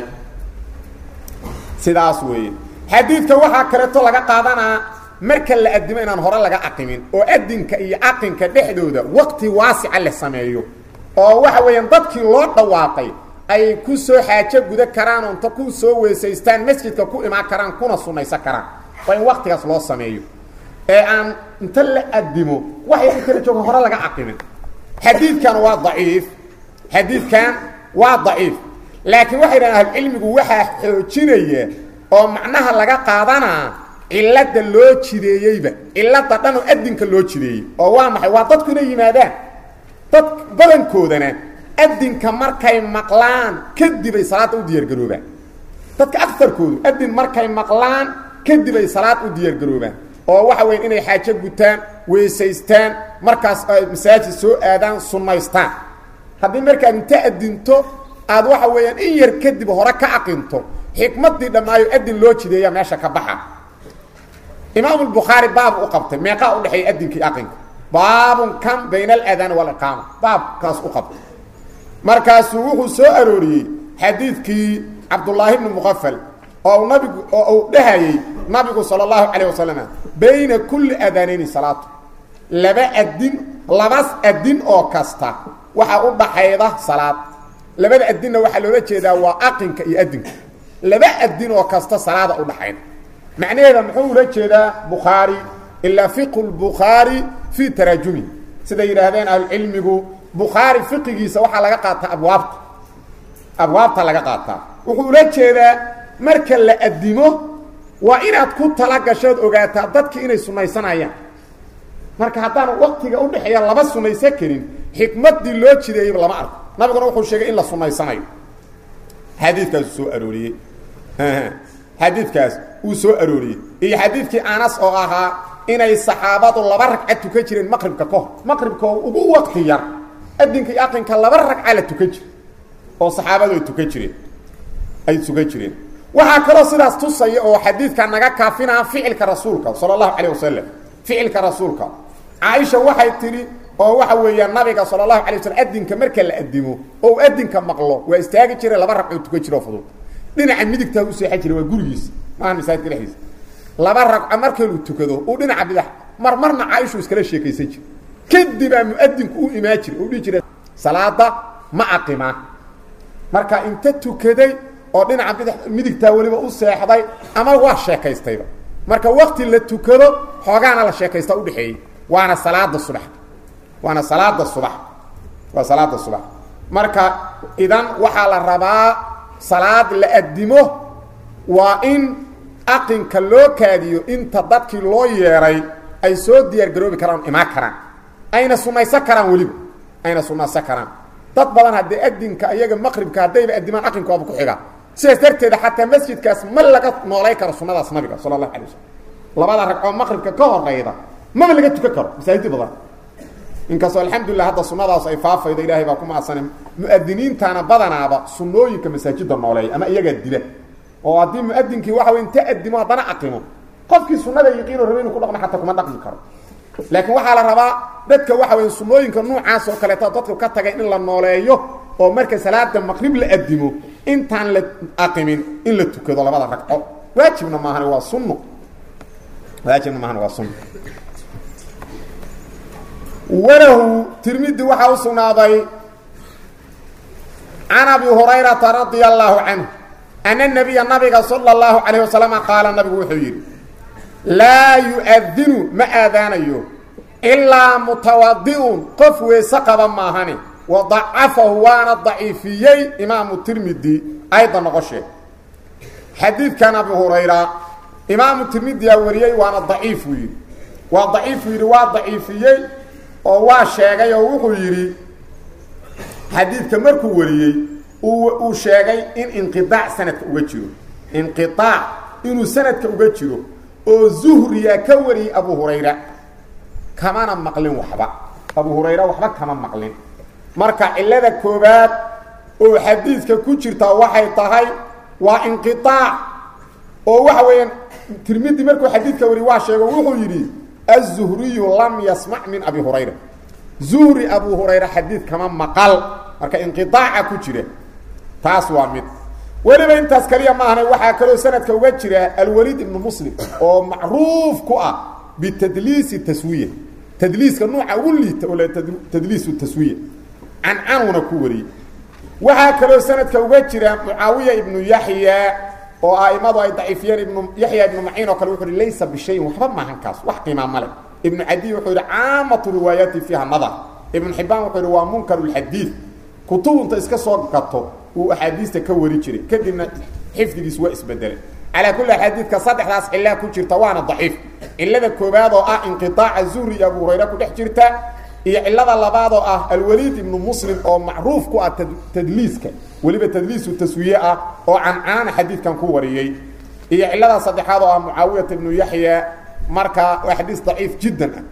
sidaas weeye xadiidka waxaa kaleeto laga qaadanaa marka la adimo inaan hore laga aqimin oo adinka iyo aqinka dhexdooda waqti waasica la sameeyo oo waxa weeyaan dadkii loo dhawaaqay ay ku soo xaajo guda karaan oo inta ku soo weysaystaan masjidka ku imaan karaan kuna sunaysan karaan waa in waktigaas loo sameeyo ee aan inta la adimo waxay kala jooga hore laga aqimin xadiidkan waa daciif xadiidkan waa daciif laakiin waxay dhahan ahlucilmigu waxaa xoojinaya oo macnaha laga qaadanaa cilada loo jideeyeyba cilada dhan oo adinka loo jideeyey oo waa maxay waa dadku inay yimaadaan dad badankoodana adinka markay maqlaan kadibay salaada u diyaargaroobaan dadka aarkoodu adin markay maqlaan kadibay salaad u diyaargaroobaan oo waxa weya inay xaajo gutaan weysaystaan markaas ay masaajid soo aadaan sunnaystaan haddii markaad inta adinto aad waxa weeyaan in yar kadib hore ka aqinto xikmadii dhammaayo adin loo jideeya meesha ka baxa imaam lbukhaari baab u qabtay meeqaa udhexeeya adinkii aqinka baabun kan bayna aladaan waliqaama baabkaas u qabtay markaasuu wuxuu soo arooriyey xadiidkii cabdullaahi bni muqafal oo nabigu oo uu dhahayey nabigu sala allahu calayh wasalam bayna kulli adaanayni salaatu laba adin labas adin oo kasta waxaa u dhaxayda salaad labada adinna waxaa loola jeedaa waa aqinka iyo adinka laba adin oo kasta salaada u dhaxayda macnaheeda muxuu ula jeedaa bukhaari ilaa fiqhu lbukhaari fii taraajumi siday yidhaahdeen ahlucilmigu bukhaari fiqigiisa waxaa laga qaataa abwaabta abwaabta laga qaataa wuxuu ula jeedaa marka la addimo waa inaad ku tala gashood ogaataa dadki inay sunaysanayaan marka haddaan waktiga udhexeeya laba sunaysan karin xikmadii loo jideeyeyba lama arko nabiguna wuxuu sheegay in la sunaysanayo xadiidkaasuu soo arooriyey xadiidkaas uu soo arooriyey iyo xadiidkii anas oo ahaa inay saxaabadu laba ragca tukan jireen maqribka ka hor maqribka oo ugu wakti yar adinka iyo aqinka laba ragca la tukan jira oo saxaabadu ay tukan jireen ay tukan jireen waxaa kaloo sidaas tusaya oo xadiidka naga kaafinaa ficilka rasuulka sala allahu calayh wasalam ficilka rasuulka caaisha waxay tidhi oo waxa weeyaa nabiga sala allahu alay waslm adinka marka la adimo oo adinka maqlo waa istaagi jira laba ragcoo tukan jiro fudud dhinaca midigtaa u seexan jira waa gurigiisa maaha masaajidka dhexdiisa laba ragco markaynu tukado uu dhinaca bidax mar marna caaishu iskala sheekaysan jira kadibaa muadinku u imaan jira u dhihi jira salaada ma aqimaa marka inta tukaday oo dhinaca bida midigtaa weliba u seexday ama waa sheekaystayba marka wakti la tukado xoogaana la sheekaysta udhexeeyey waana salaada subax waana salaada subax waa salaada subax marka idan waxaa la rabaa salaad la addimo waa in aqinka loo kaadiyo inta dadkii loo yeeray ay soo diyaar garoobi karaan imaan karaan ayna sunaysan karaan weliba ayna sunaysan karaan dad badan haddee adinka iyaga maqribka haddayba addimaan aqinkoaba ku xiga sidaas darteeda xataa masjidkaas ma laga noolay karo sunadaas nabiga sala allahu alay wasalam labada ragcoo maqribka ka horeyda maba laga tukan karo masaajid badan inkastoo alxamdulilah hadda sunadaas ay faafaydo ilaahay baa ku maadsanay muadiniintana badanaaba sunooyinka masaajida nooleeya ama iyagaa dila oo haddii muadinkii waxa wey inta adimo haddana aqimo qofkii sunada yaqiino rabe inu ku dhaqmo xataa kuma dhaqmi karo laakiin waxaa la rabaa dadka waxa wey sunooyinka nuucaas oo kaleeto dadku ka tagay in la nooleeyo oo marka salaada maqrib la adimo intaan la aqimin in la tukado labada ragco waajibna maahan waa sunno waajibna maahan waa sunno walahu tirmidi waxaa u sugnaaday can abi hurayrata radia allahu canhu ana nabiya nabiga sala allahu calayh wasalama qaala nabigu wuxuu yidhi laa yu-adinu ma aadaanayo ilaa mutawadi'un qof weese qaba maahane wa dacafahu waana daciifiyey imaamu tirmidi ayda noqoshee xadiidkan abi hurayra imaamu tirmidiyaa wariyey waana daciif buu yidhi waa daciifuu yidhi waa daciifiyey oo waa sheegay oo wuxuu yidhi xadiidka markuu wariyey uu sheegay in inqiaac sanadka uga jiro inqiaac inuu sanadka uga jiro oo zuhriya ka wariyey abu hurayra kamana maqlin waxba abu hurayra waxba kama maqlin marka cilada koobaad oo xadiidka ku jirtaa waxay tahay waa inqiaac oo waxa weeyaan tirmidi markuu xadiidka wariy waa sheego wuxuu yidhi aلzuhriyu lam yasmac min abi hurayra zuhri abu hurayra xadiid kama maqal marka inqiaaca ku jira taas waa mid weliba intaas kaliya maahna waxaa kaloo sanadka uga jira alwaliid ibnu muslim oo macruuf ku ah bitadliisi taswiya tadliiska nuuca ugu liita oo tadliisu taswiya cancanuna ku wariyey waxaa kaloo sanadka uga jira mucaawiya ibnu yaxya oo aimadu ay daciifiyeen ibnu yaxya ibnu maciin oo kale wuxu uhi laysa bishayin waxba maahan kaas wax qiimaa male ibnu cadiy wuxuu yidhi caamatu riwaayaati fiiha nadar ibnu xibaan wuxuu yidhi waa munkarulxadiid kutubunta iska soo gato uu axaadiista ka wari jiray kadibna xifdigiis waa isbedelay calaa kulli xadiidka saddexdaas cilaa ku jirta waana daciif cilada koobaad oo ah inqiaaca zuhri iyo abu hurayra ku dhex jirta iyo cilada labaad oo ah alwaliid ibnu muslim oo macruuf ku ah tadliiska weliba tadliisu taswiye ah oo cancaana xadiidkan ku wariyey iyo cilada saddexaad oo ah mucaawiyata ibnu yaxya marka waa xadiis daciif jiddan ah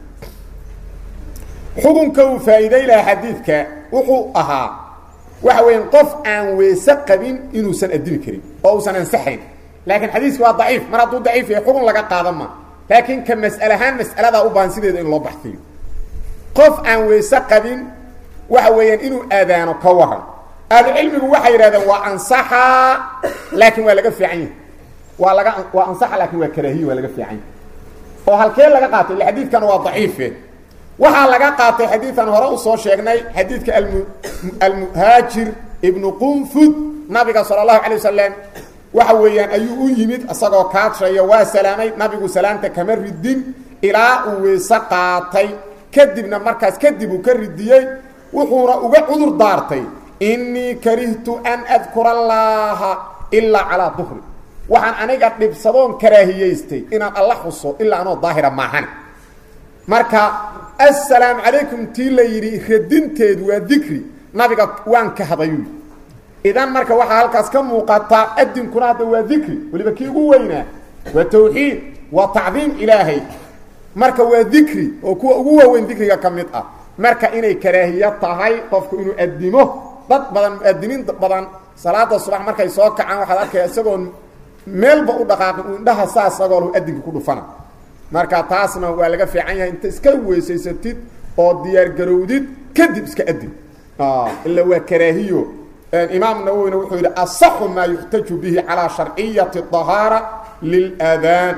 xukunka uu faa'iiday laha xadiidka wuxuu ahaa waxa weeyaan qof aan weese qabin inuusan addimi karin oo uusan ansaxayn laakiin xadiiska waa daciif mar hadduu daciif yahay xukun laga qaadan ma laakiin ka mas'ale ahaan mas'aladaa u baahan sideeda in loo baxsiyo qof aan weese qabin waxa weeyaan inuu aadaano ka waran ahlucilmigu waxay yidhahdeen waa ansaxaa laakiin waa laga fiican yahay waa laga waa ansaxa laakiin waa karaahiye waa laga fiican yahay oo halkee laga qaatay ille xadiidkan waa daciife waxaa laga qaatay xadiidan hore usoo sheegnay xadiidka almuhaajir ibnu qunfud nabiga sala allahu calay wasalam waxa weeyaan ayuu u yimid isagoo kaadshaya waa salaamay nabigu salaamta kama ridin ilaa uu weyse qaatay kadibna markaas kadib uu ka ridiyey wuxuuna uga cudur daartay innii karihtu an adkura allaaha ilaa calaa duhri waxaan aniga dhibsadoon karaahiyaystay inaan alla xuso ilaa anoo daahira maahan marka assalaamu calaykum tii la yidhi radinteedu waa dikri nabiga waan ka hadayu idan marka waxaa halkaas ka muuqataa adinkuna hadda waa dikri weliba kii ugu weynaa waa tawxiid waa tacdiim ilaahay marka waa dikri oo kuwa ugu waaweyn dikriga ka mid ah marka inay karaahiya tahay qofku inuu adimo dad badan muadiniin badan salaada subax markay soo kacaan waxaad arkaya isagoon meelba u dhaqaaqin uu indhaha saa isagoo adinka ku dhufana marka taasna waa laga fiican yahay inta iska weysaysatid oo diyaargarowdid kadib iska adin ila waa karaahiyo imaam nawowina wuxuu yidhi asaxu maa yuxtaju bihi calaa sharciyati dahaara liladaan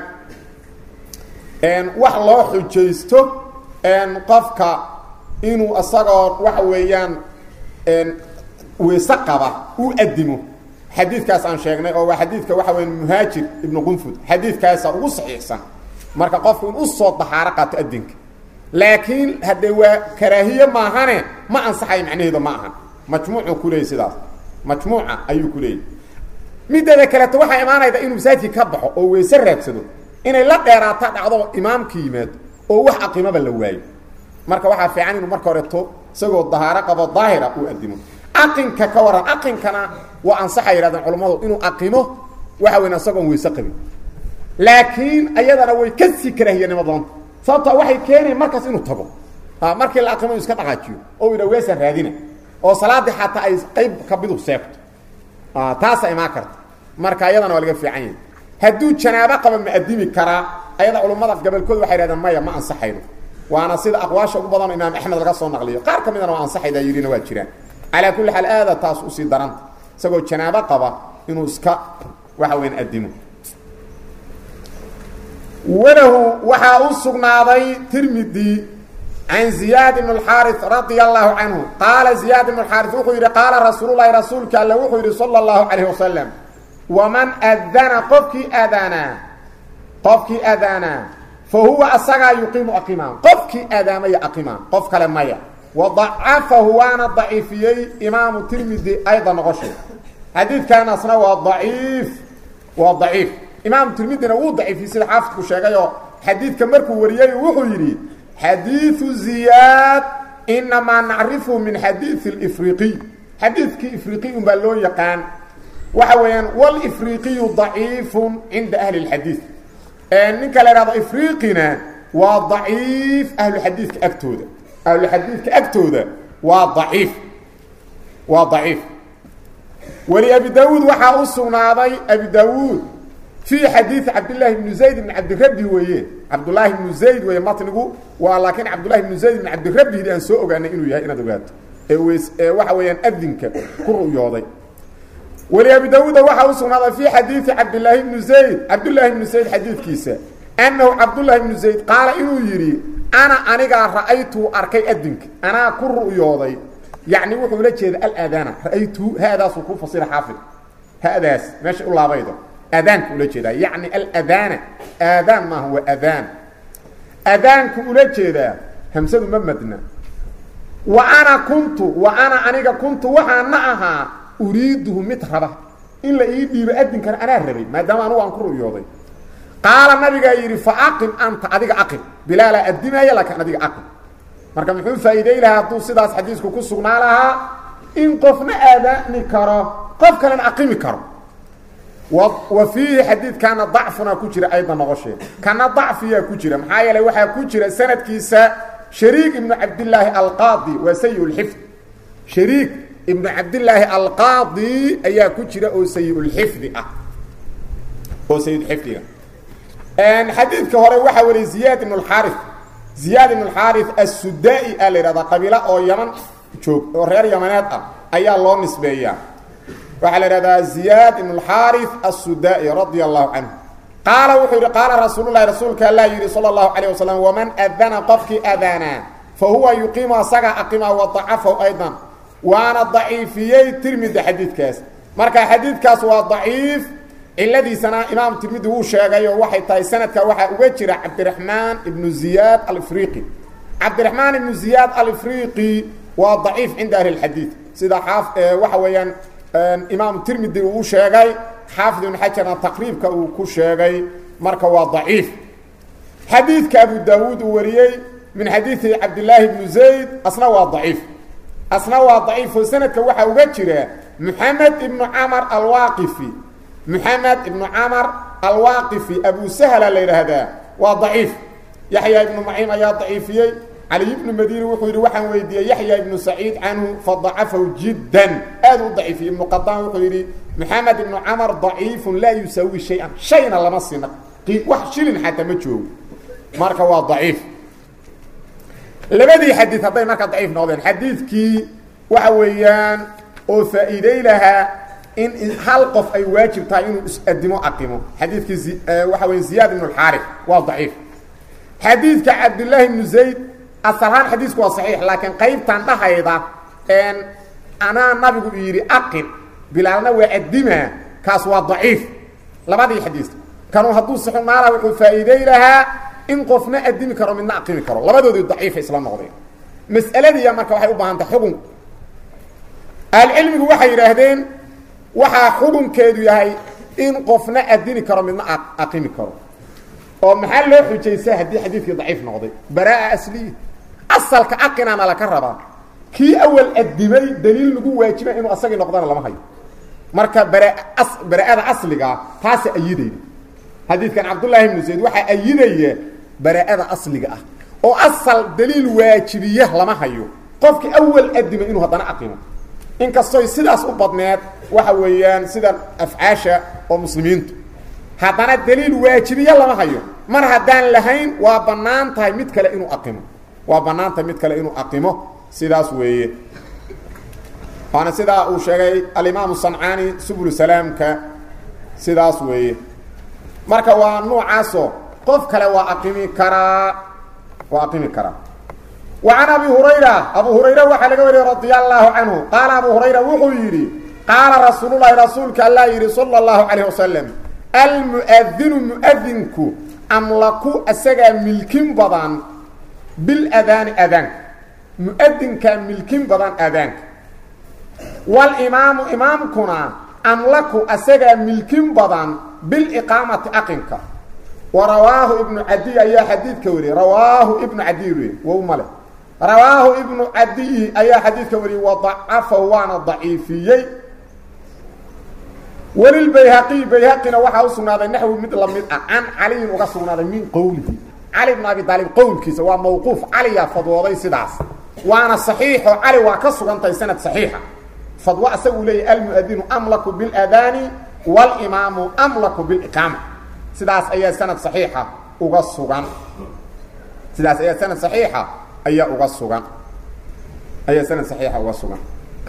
wax loo xujaysto qofka inuu isagoo waxa weeyaan weyse qaba uu adimo xadiidkaas aan sheegnay oo waa xadiidka waxa weya muhaajir ibnu qunfud xadiidkaasa ugu saxiixsan marka qofku in usoo dahaaro qaato adinka laakiin haddee waa karaahiye maahane ma ansaxayo macnaheedu ma ahan majmuucuu ku leeyay sidaas majmuuca ayuu ku leeyay mideeda kaleeto waxaa imaanayda inuu masaajidki ka baxo oo weyse raadsado inay la dheeraata dhacdo imaamka yimaado oo wax aqimaba la waayo marka waxaa fiican inuu marka horeeto isagoo dahaaro qabo daahira uu adimo aqinka ka waran aqinkana waa ansaxa yidhahdeen culammadu inuu aqimo waxa weyn isagoon weyse qabin laakiin ayadana way ka sii karaahiyanimo doonta sababta waxay keenayan markaas inuu tago markii la aqimo inu iska dhaqaajiyo oo idha weesaan raadina oo salaadii xataa ay qayb kabidu seegto taasa imaan karta marka ayadana waa laga fiican yahay hadduu janaabo qaba ma adimi karaa ayada culummada gabolkooda waxay hahdeen maya ma ansaxayno waana sida aqwaasha ugu badanoo imaam axmed laga soo naqliyo qaar ka midana waa ansaxayda yidhina waa jiraan calaa kulli xaal aada taas usii daranta isagoo janaabo qaba inuu iska waxa weyan adimo walahu waxaa u sugnaaday tirmidi can ziyaad ibn اxaari radia allahu canhu qaala ziyaad ibn اxaari wuxuu yidhi qaala rasuululahi rasuulka alle wuxuu yidhi salى اllahu calayh wasalam waman adana qofkii aadaanaa qofkii aadaanaa fa huwa asagaa yuqiimu aqimaan qofkii aadaamaya aqimaan qof kale maya wadacafahu waana daciifiyey imaamu tirmidi ayda noqoshay xadiidkaanasna waa daciif waa daciif imaamu tirmidina wuu daciifiyey sida xaafidku sheegayoo xadiidka markuu wariyey wuxuu yidhi xadiiu ziyaad inamaa nacrifhu min xadiii اlifriqiy xadiidkii ifriqiy un baa loo yaqaan waxa weeyaan wlifriqiyu daciifu cinda ahli اlxadiid ninka la ihahdo ifriqina waa daciif ahluxadiidka agtooda ahluxadiidka agtooda waa daciif waa daciif weli abi daawuud waxaa u sugnaaday abi daawuud fii xadiidi cabdillaahi bni zayd bni cabdirabbi weeye cabdullaahi bnu zayd weeye matnigu waa laakiin cabdullahi bnu zayd bni cabdirabbi aan soo ogaanay inuu yahay inaad ogaato ee ws ee waxa weeyaan adinka ku ru'yooday weli abi daawuuda waxaa u sugnaaday fii xadiidi cabdillaahi bnu zayd cabdullaahi bnu zayd xadiidkiisa annahu cabdullaahi bnu zayd qaala inuu yidhi ana anigaa ra'aytuu arkay adinka anaa ku ru'yooday yacni wuxuu la jeeda alaadaana ra'aytuu haadaasuu ku fasira xaafid hadaas meesha u laabaydo aadaanka ula jeedaa yacni aladaana aadaan maaha waa adaan adaanku ula jeedaa hamsadu ma madna wa ana kuntu wa ana aniga kuntu waxaana ahaa uriiduhu mid raba in la ii dhiibo adinkana anaa rabay maadaama anugu aan ku ru'yooday qaala nabigaa yidhi fa aqim anta adiga aqim bilaalaa addimaaya laakiin adiga aqim marka muxuu faa'iiday lahaa hadduu sidaas xadiisku ku sugnaa lahaa in qofna aadaani karo qof kalena aqimi karo wa fiihi xadiidkaana dacfuna ku jira ayda noqoshee kana dacfiyaa ku jira maxaa yeelay waxaa ku jira sanadkiisa shariik ibnu cabdillaahi alqaadi waa sayi lxifd shariik ibnu cabdillaahi alqaadi ayaa ku jira oo sayi-ulxifdi ah oo sayidxifdiga xadiidka hore waxaa wariyay ziyaad ibn اxaari ziyaad ibn اxaari assudaa-i a la yidhahdaa qabiilo oo yaman joog oo reer yamaneed ah ayaa loo nisbeeyaa waxaa la idhahdaa ziyaad ibn اxaari assudaa-i radia allahu canhu qaala wuxuu yidhi qaala rasuul lahi rasuulka allah yidhi salى اlahu alيه wasalam waman adana qofkii adanaa fa huwa yuqiimu asagaa aqima wadacafahu aydan waana daciifiyey tirmidi xadiidkaas marka xadiidkaas waa daciif ciladiisana imaam tirmidi wuu sheegay oo waxay tahay sanadka waxaa uga jira cabdiraxmaan ibnu ziyaad alifriqi cabdiraxmaan ibnu ziyaad alifriqi waa daciif cinda ahli اlxadiid sida xaaf waxa weeyaan imaam tirmidi uu sheegay xaafid ibn xajarna taqriibka uu ku sheegay marka waa daciif xadiidka abu daawuud uu wariyey min xadiidi cabdillaahi bnu zayd asna waa daciif asna waa daciif oo sanadka waxaa uga jira muxamed ibnu camar alwaaqifi muxamed ibnu camar alwaaqifi abu sahla la yidhaahdaa waa daciif yaxya ibnu maciin ayaa daciifiyey caliy ibnu madiini wuxuu yidhi waxaan weydiiyey yaxya ibnu saciid canhu fadacafahu jiddan aad u daciifiyey ibnu qadaan wuxuu yidhi maxamed ibnu camar daciifun laa yusaawi shay-an shayna lama sina wax shilin xataa ma joogo marka waa daciif labadii xadiid hadday marka daciif noqdeen xadiidkii waxa weeyaan oo faa'iiday lahaa in hal qof ay waajib tahay inuu is-adimo aqimo xadiidkii waxa weya ziyaad ibnu alxaarif waa daciif xadiidka cabdillaahi ibnu zayd asalahaan xadiisku waa saxiix laakiin qaybtan dhahayda anaa nabigu yidhi aqin bilaalna waa addimaa kaas waa daciif labadii xadiis kanuu hadduu sixu maala wuxuu faa'iiday lahaa in qofna addimi karo midna aqimi karo labadoodii daciifa isla noqdeen mas'aladiiya marka waxay u baahan tahay xugun ahlucilmigu waxay yidhaahdeen waxaa xukunkeedu yahay in qofna addimi karo midna aqimi karo oo maxaa loo xujaysaa haddii xadiidkii daciif noqday baraa asliya asalka aqinaana laka rabaa kii awal addimay daliil lagu waajibay inuu asagii noqdana lama hayo marka bara bara-ada asligaa taasa ayidayda xadiidkan cabdullaahi ibnu zayd waxaa ayidaya bara-ada asliga ah oo asal daliil waajibiya lama hayo qofkii awal addimay inuu haddana aqimo inkastoy sidaas u badneed waxa weeyaan sida afcaasha oo muslimiintu haddana daliil waajibiya lama hayo mar haddaan lahayn waa bannaan tahay mid kale inuu aqimo waa bannaan tahay mid kale inuu aqimo sidaas weeye waana sidaa uu sheegay alimaamu sancaani subul salaamka sidaas weeye marka waa nuucaasoo qof kale waa aqimi karaa waa aqimi karaa wa can abi hurayra abu hurayra waxaa laga wariyey radia allaahu canhu qaala abu hurayra wuxuu yidhi qaala rasuululahi rasuulka allah yidhi sala allahu calayh wasalam almu'adinu mu'adinku amlaku asagaa milkin badan biladaani adaanka mu'adinkaa milkin badan adaanka walimaamu imaamkuna amlaku asagaa milkin badan biliqaamati aqinka wa rawaahu ibnu cadiy ayaa xadiidka wariyey rawaahu ibnu cadiy wey wow male rawaahu ibnu cadiyi ayaa xadiidka wariyey wadacafahu waana daciifiyey welilbayhaqiy bayhaqina waxaa u sugnaaday naxwi mid lamid ah can caliyin uga sugnaaday min qowlihi cali bn abi aalib qowlkiisa waa mawquuf caliyaa fadwooday sidaas waana saxiixo cali waa ka sugantahay sanad saxiixa fadwo asagu leeyahy almuadinu amlaku biladaani walimaamu amlaku biliqaama sidaas ayaa sanad saxiixa uga sugan sidaas ayaa sanad saxiixa ayaa uga sugan ayaa sanad saxiixa uga sugan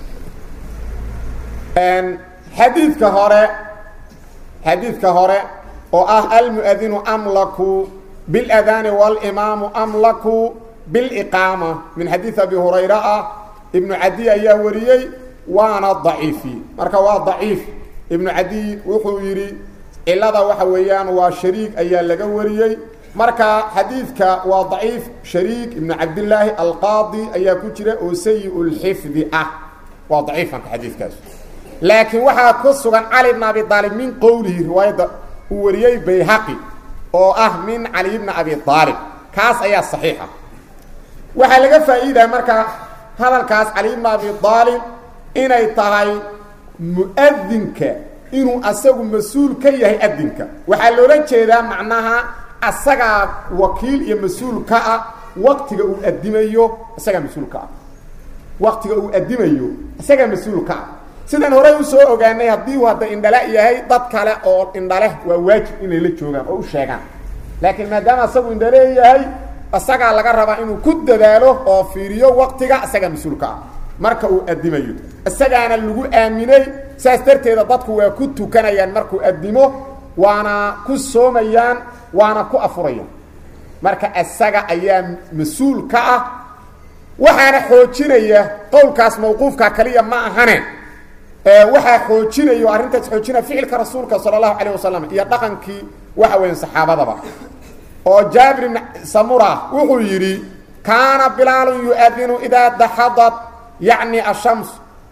xadiidka hore xadiidka hore oo ah almuadinu amlaku biladaani walimaamu amlaku biliqaama min xadiid abi hurayra ah ibnu cadiy ayaa wariyey waana daciifi marka waa daciif ibnu cadiy wuxuu yidhi cilada waxa weeyaan waa shariik ayaa laga wariyey marka xadiidka waa daciif shariik ibnu cabdillaahi alqaadi ayaa ku jira oo sayi lxifdi ah waa daciif marka xadiidkaas laakiin waxaa ku sugan cali bn abi aalib min qowlihi riwaayadda uu wariyey bayhaqi oo ah min cali bni abi aalib kaas ayaa saxiixa waxaa laga faa'iidaya marka hadalkaas cali bni abi aalib inay tahay mu'adinka inuu asagu mas-uul ka yahay adinka waxaa loola jeedaa macnaha asagaa wakiil iyo mas-uul ka ah waqtiga uu adimayo isagaa mas-uul ka ah waqtiga uu adimayo isagaa mas-uul ka ah sidaan horey usoo ogaanay haddii uu hadda indhala yahay dad kale oo indhaleh waa waajib inay la joogaan oo u sheegaan laakiin maadaama asagu indhale yahay isagaa laga rabaa inuu ku dadaalo oo fiiriyo waqtiga isagaa mas-uul ka ah marka uu adimayo isagaana lagu aaminay saas darteeda dadku waa ku tukanayaan markuu adimo waana ku soomayaan waana ku afurayaan marka isaga ayaa mas-uul ka ah waxaana xoojinaya qowlkaas mawquufka kaliya ma ahane waxaa xoojinayo arrintaas xoojinaya ficilka rasuulka sala allahu calayh wasalam iyo dhaqankii waxa weya saxaabadaba oo jaabir ibn samura wuxuu yidhi kaana bilaalun yu-adinu idaa daxadat yacni ashams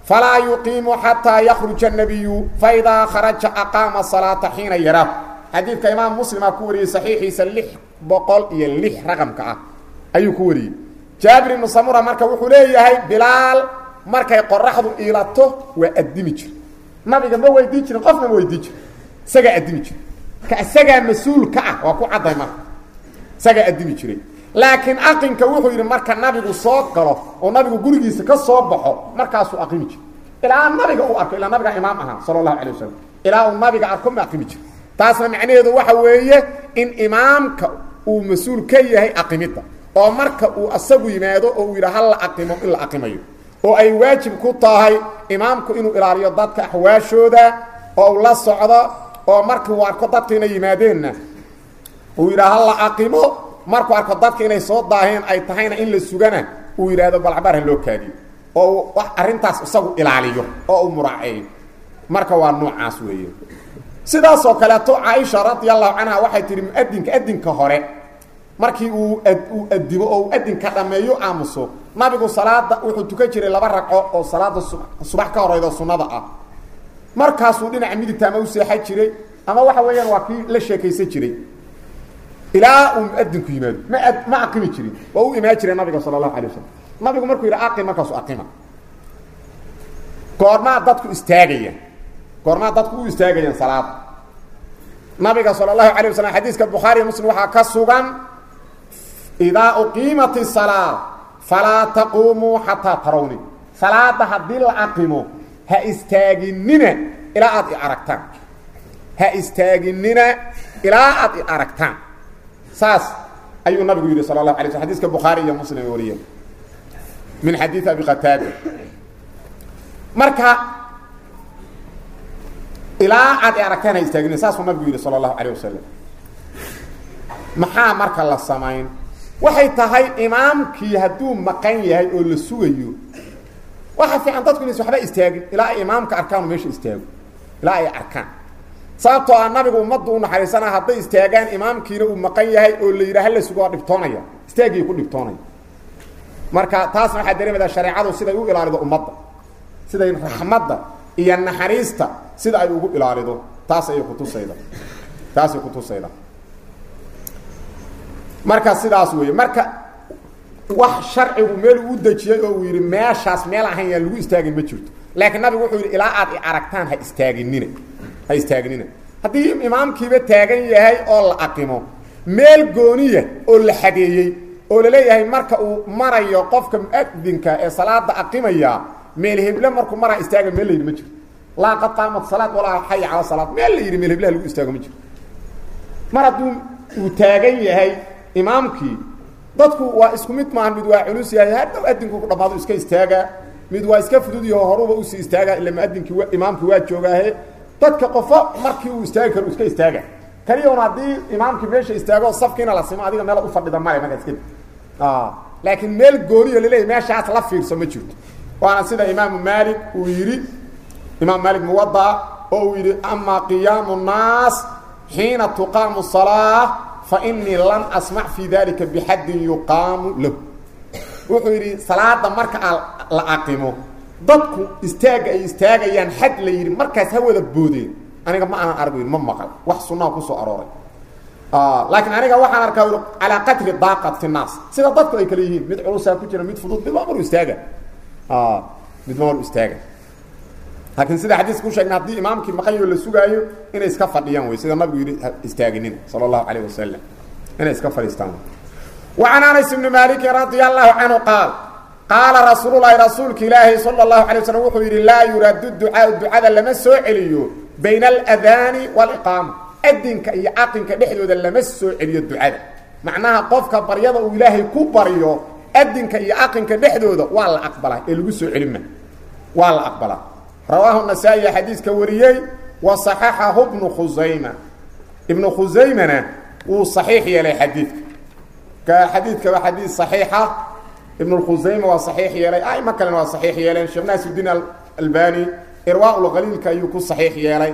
falaa yuqiimu xataa yakruja الnabiyu faidaa kharaja aqaama salaata xiina yaraahu xadiidka imaam muslimaa ku wariyey saxiixiisa lix boqol iyo lix raqamka ah ayuu ku wariyey jaabir ibnu samura marka wuxuu leeyahay bilaal markay qoraxdu iilato waa addimi jir nabiga ma weydiin jirin qofna ma weydiin jirin isagaa addimi jira ka isagaa mas-uul ka ah waa ku cadday marka isagaa addimi jiray laakiin aqinka wuxuu yidhi marka nabigu soo galo oo nabigu gurigiisa ka soo baxo markaasuu aqimi jira ilaa nabiga uu arko ilaa nabiga imaam ahaa sala allahu calay wasalam ilaa uu nabiga arko ma aqimi jira taasna macnaheedu waxa weeye in imaamka uu mas-uul ka yahay aqimidda oo marka uu asagu yimaado oo uu yidha ha la aqimo in la aqimayo oo ay waajib ku tahay imaamku inuu ilaaliyo dadka axwaashooda oo uu la socdo oo markii uu arko dadka inay yimaadeenna uu yidhaha ha la aqimo markuu arko dadka inay soo daaheen ay tahayna in la sugana uu yidhaahdo balcabaar ha loo kaadiyo oo uu arrintaas isagu ilaaliyo oo uu muraaceeyo marka waa noocaas weeye sidaasoo kaleeto caaisha radi allahu canha waxay tihi muadinka adinka hore markii uu uu adimo oo uu adinka dhameeyo aamuso nabigu salaada wuxuu tukan jiray laba ragco oo salaada subax ka horeydo sunnada ah markaasuu dhinaca midigta ama u seexan jiray ama waxa weeyaan waa kii la sheekaysan jiray ilaa uu muadinku yimaado ma ma aqimi jirin waa u imaan jiray nabiga sala allahu alay wasalam nabigu markuu yidhi aqim markaasu aqima goormaa dadku istaagaya goormaa dadku u istaagayaan salaada nabiga sala allahu alay wasalam xadiiska bukhaariya muslim waxaa ka sugan idaa uqiimat isalaa falaa taquumuu xataa tarawni salaada haddii la aqimo ha istaaginina ilaa aad i aragtaan ha istaaginina ilaa aad i aragtaan saas ayuu nabigu yidhi sala allahu alay sl xadiiska bukhaari iyo muslim ay wariyeen min xadiid abi qataada marka ilaa aad i aragtaan ha istaagina saasuu nabigu yidhi sala allahu alayh wasalam maxaa marka la samayn waxay tahay imaamkii hadduu maqan yahay oo la sugayo waxa fiican dadku inays waxba istaagin ilaa ay imaamka arkaanu meesha istaago ilaa ay arkaan sababtoo ah nabigu ummaddu u naxariisanaa hadday istaagaan imaamkiina uu maqan yahay oo la yidhaha la sugo waa dhibtoonaya istaagii ku dhibtoonaya marka taasna waxaa dareemaydaa shareecadu siday u ilaalido ummadda siday raxmadda iyo naxariista sida ay ugu ilaalido taas ayay kutusayda taasay kutusayda marka sidaas weeye marka wax sharcigu meel uu dejiyey oo uu yidhi meeshaas meel ahayn yaan lagu istaagin ma jirto laakiin nabigu wuxuu yidhi ilaa aad i aragtaan ha istaaginina ha istaaginina haddii imaamkiiba taagan yahay oo la aqimo meel gooniya oo la xadeeyey oo la leeyahay marka uu marayo qofka muadinka ee salaada aqimaya meel heble markuu maraa istaaga meel la yidhi ma jirto laa qad qaamat salaad walaa xaya cala salaad meel la yidhi meel heblaha lagu istaago ma jirto mar hadduu uu taagan yahay imaamkii dadku waa isku mid maahan mid waa culus yahay hadhow adinku ku dhamaado iska istaagaa mid waa iska fudud yaho horuba usii istaagaa ila muadinkii imaamkii waa joogaahe dadka qofo markii uu istaagi karo iska istaaga kaliyaun haddii imaamkii meesha istaago safkiina la simo adiga meelaad ufadhida male markaa iska laakiin meel gooniyo laleeyahy meeshaas la fiirso ma jirto waana sida imaamu maalik uu yidhi imaam maalik muwada oo uu yidhi amaa qiyaamu nnaas xiina tuqaamu salaa fainii lam asmac fii dalika bixaddin yuqaamu lahu wuxuu yidhi salaada marka la aqimo dadku istaagga ay istaagayaan xad la yidhi markaas ha wada boodeen aniga ma aanan argo ma maqal wax sunnaha kusoo arooray laakiin aniga waxaan arkaa calaa qadri daaqat fi naas sida dadku ay kale yihiin mid culusaa ku jira mid fudud midba maru istaaga midba maru istaaga laakiin sida xadiiska ku sheegna haddii imaamkii maqanyo la sugaayo inay iska fadhiyaan wey sida nabigu yidhi istaaginina sala allahu calayh wasalam inay iska fadhiistaan وعن أنس بن مالك رضي الله عنه قال قال رsuuل اللhi رasuulka ilaahi صلى الله عليه وسلم wuxuu yidhi laa yuraad الduعاaء ducada lama soo celiyo bayن الأdاni والإقاamة adinka iyo caqinka dhexdooda lama soo celiyo ducada macnaha qofka baryada uu ilaahay ku baryo adinka iyo caqinka dhexdooda waa la aqbalaa ee lagu soo celima waa la aqbalaa rawaahu النasaaئي xadiiska wariyey وصaxaxahu بnu khusayma ibnu khusaymana wuu صaxiix yeelay xadiidka xadiidka waa xadiid صaxiixa ibn اkhusayma waa صaxiix yeelay aimo kalena waa صaxiix yeeleen sheekh naasidiin albani irwaa lqaliilka ayuu ku صaxiix yeelay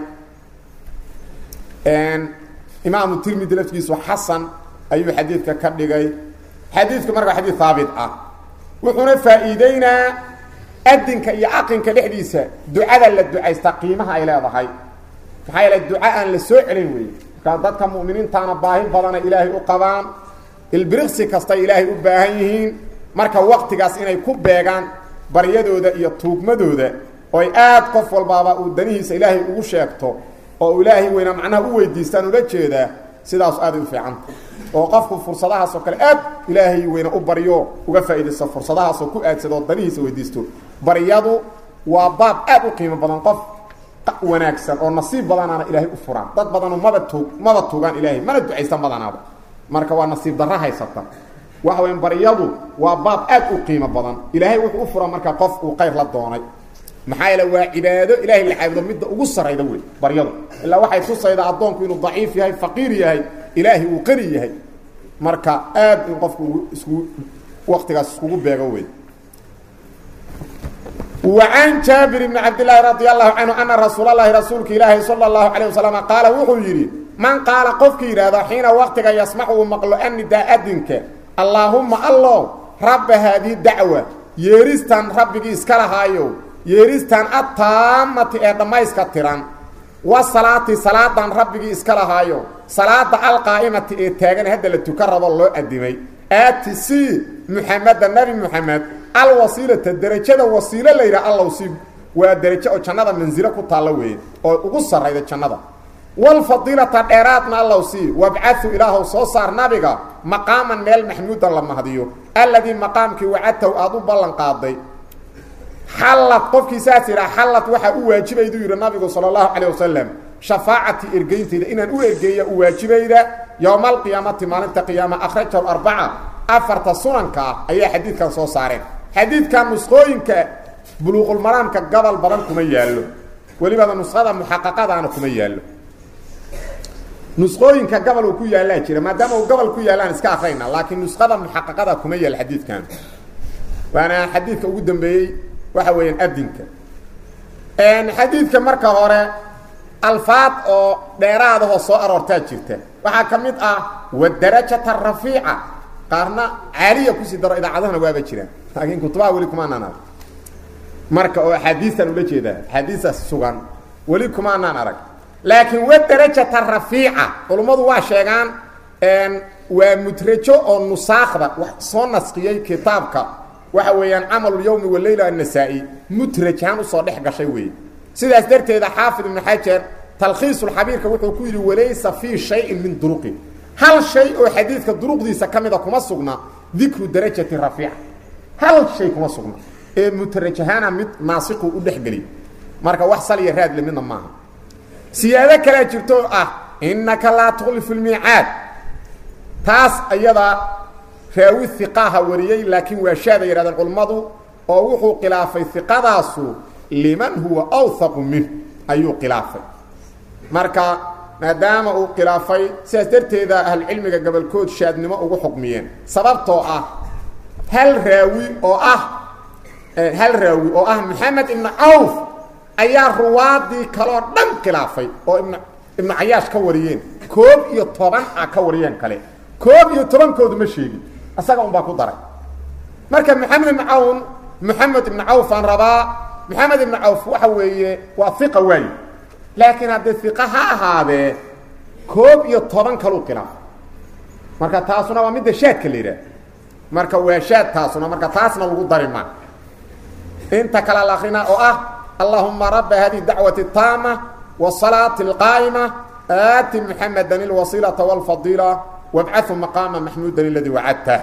imaamu tirmidi laftigiisu xasan ayuu xadiidka ka dhigay xadiidku marka xadiid haabit ah wuxuuna faa'iideynaa adinka iyo aqinka dhexdiisa ducada la ducaystaa qiimaha ay leedahay maxaa yeele duca aan la soo celin weeye markaa dadka mu'miniintaana baahi badana ilaahay u qabaan ilbiriqsi kastay ilaahay u baahan yihiin marka waktigaas inay ku beegaan baryadooda iyo tuugmadooda oo ay aad qof walbaaba uu danihiisa ilaahay ugu sheegto oo uu ilaahay weynaa macnaha u weydiistaan ula jeedaa sidaas aaday u fiicanta oo qofku fursadahaas oo kale aad ilaahay weyna u baryo uga faa'iidaysto fursadahaasoo ku aadsado oo danihiisa weydiisto baryadu waa baab aad u qiimo badan qof wanaagsan oo nasiib badanaana ilaahay u furaan dad badanu maba tuug maba tuugaan ilaahay mana ducaystan badanaaba marka waa nasiib darro haysata waxa weya baryadu waa baab aad u qiimo badan ilaahay wuxuu u furaa marka qof uu qayr la doonay maxaa yeele waa cibaado ilaahay la caabudo midda ugu sarayda wey baryadu ilaa waxay tusaydaa addoonku inuu daciif yahay faqiir yahay ilaahay uu qani yahay marka aad in qofku isku waktigaas iskugu beego wey وعن جابر بن عبد الله رضي الله عنه أن رسول الله رسولك إلهي صلى الله عليه وسلم قال وحو يري من قال قفك إرادة حين وقتك يسمعه مقلو أن دا أدنك اللهم الله رب هذه الدعوة يريستان ربك إسكالهايو يريستان التامة إدما إسكتران والصلاة صلاة ربك إسكالهايو صلاة القائمة إتاغن هذا اللي تكرر الله أدمي آتسي محمد النبي محمد alwasiilata derajada wasiilo la yidhaha allow si waa derajo oo jannada mansilo ku taallo weeye oo ugu sarrayda jannada walfadiilata dheeraadna allow sii wabcadu ilaahow soo saar nabiga maqaaman meel maxmuudan la mahdiyo alladii maqaamkii wacadtahu aada u ballan qaaday xallad qofkii saas yidhaha xallad waxaa u waajibayduu yidhi nabigu sala allahu calayh wasalam shafaacati ergeyntayda inaan u ergeeya u waajibayda yowma alqiyaamati maalinta qiyaama akhrajahu arbaca afarta sunanka ah ayaa xadiidkan soo saareen xadiidkan nusqooyinka buluuqulmaraamka gobol badan kuma yaallo welibada nuskhada muxaqaqadaana kuma yaallo nusqooyinka gobol uu ku yaallaa jira maadaama uu gobol ku yaallaan iska akrayna laakiin nuskhada muxaqaqada kuma yaal xadiidkan waana xadiidka ugu dambeeyey waxa weeyaan adinka xadiidka marka hore alfaad oo dheeraadahoo soo aroortaa jirta waxaa ka mid ah wadarajata rafiica qaarna caaliya kusii daro idaacadahana waaba jiraan laakiin kutubaha weli kumaanaan arag marka oo axaadiistan ula jeedaa axaadiistaas sugan weli kumaanaan arag laakiin wadarajata rafiica culummadu waa sheegaan waa mudrajo oo nusaakda wax soo nasqiyey kitaabka waxa weeyaan camalulyawmi waleyla annasaa-i mudrajhaan usoo dhex gashay weeye sidaas darteeda xaafid ibnu xajar talkhiisulxabiirka wuxuu ku yidhi walaysa fii shayin min duruqi hal shay oo xadiidka duruqdiisa ka mida kuma sugna dikru darajati rafiica hal shay kuma sugna ee mudrajahaana mid naasiqu u dhexgeliy marka wax saliya raadle midna maaha siyaado kalea jirto oo ah innaka laa tukhlifu lmiicaad taas ayadaa raawi hiqaaha wariyey laakiin waa shaada yidhahdeen culummadu oo wuxuu khilaafay hiqadaasu liman huwa awhaqu minh ayuu khilaafay marka maadaama uu khilaafay sidaas darteeda ahlucilmiga gobolkood shaadnimo ugu xukmiyeen sababtoo ah hal raawi oo ah hal raawi oo ah maxamed ibnu cawf ayaa ruwaadii kaloo dhan khilaafay oo ibn ibnu cayaash ka wariyeen koob iyo toban a ka wariyeen kale koob iyo tobankoodu ma sheegin isaga un baa ku daray marka maxamed ibnu cawn maxamed ibnu cawf aan rabaa maxamed ibnu cawf waxa weeye waa iqa waaye laakiin haddee iqa ha ahaadee koob iyo toban kaluu khilaafay marka taasuna waa midda shaadka la yidhaah marka waa shaad taasuna marka taasna lagu dari maa inta kale la akrinaa oo ah allahuma raba hadihi dacwati taama wasalaati alqaa'ima aati muxameda ilwasiilata wاlfadiila wabcahu maqaama maxmuudan aladii wacadtah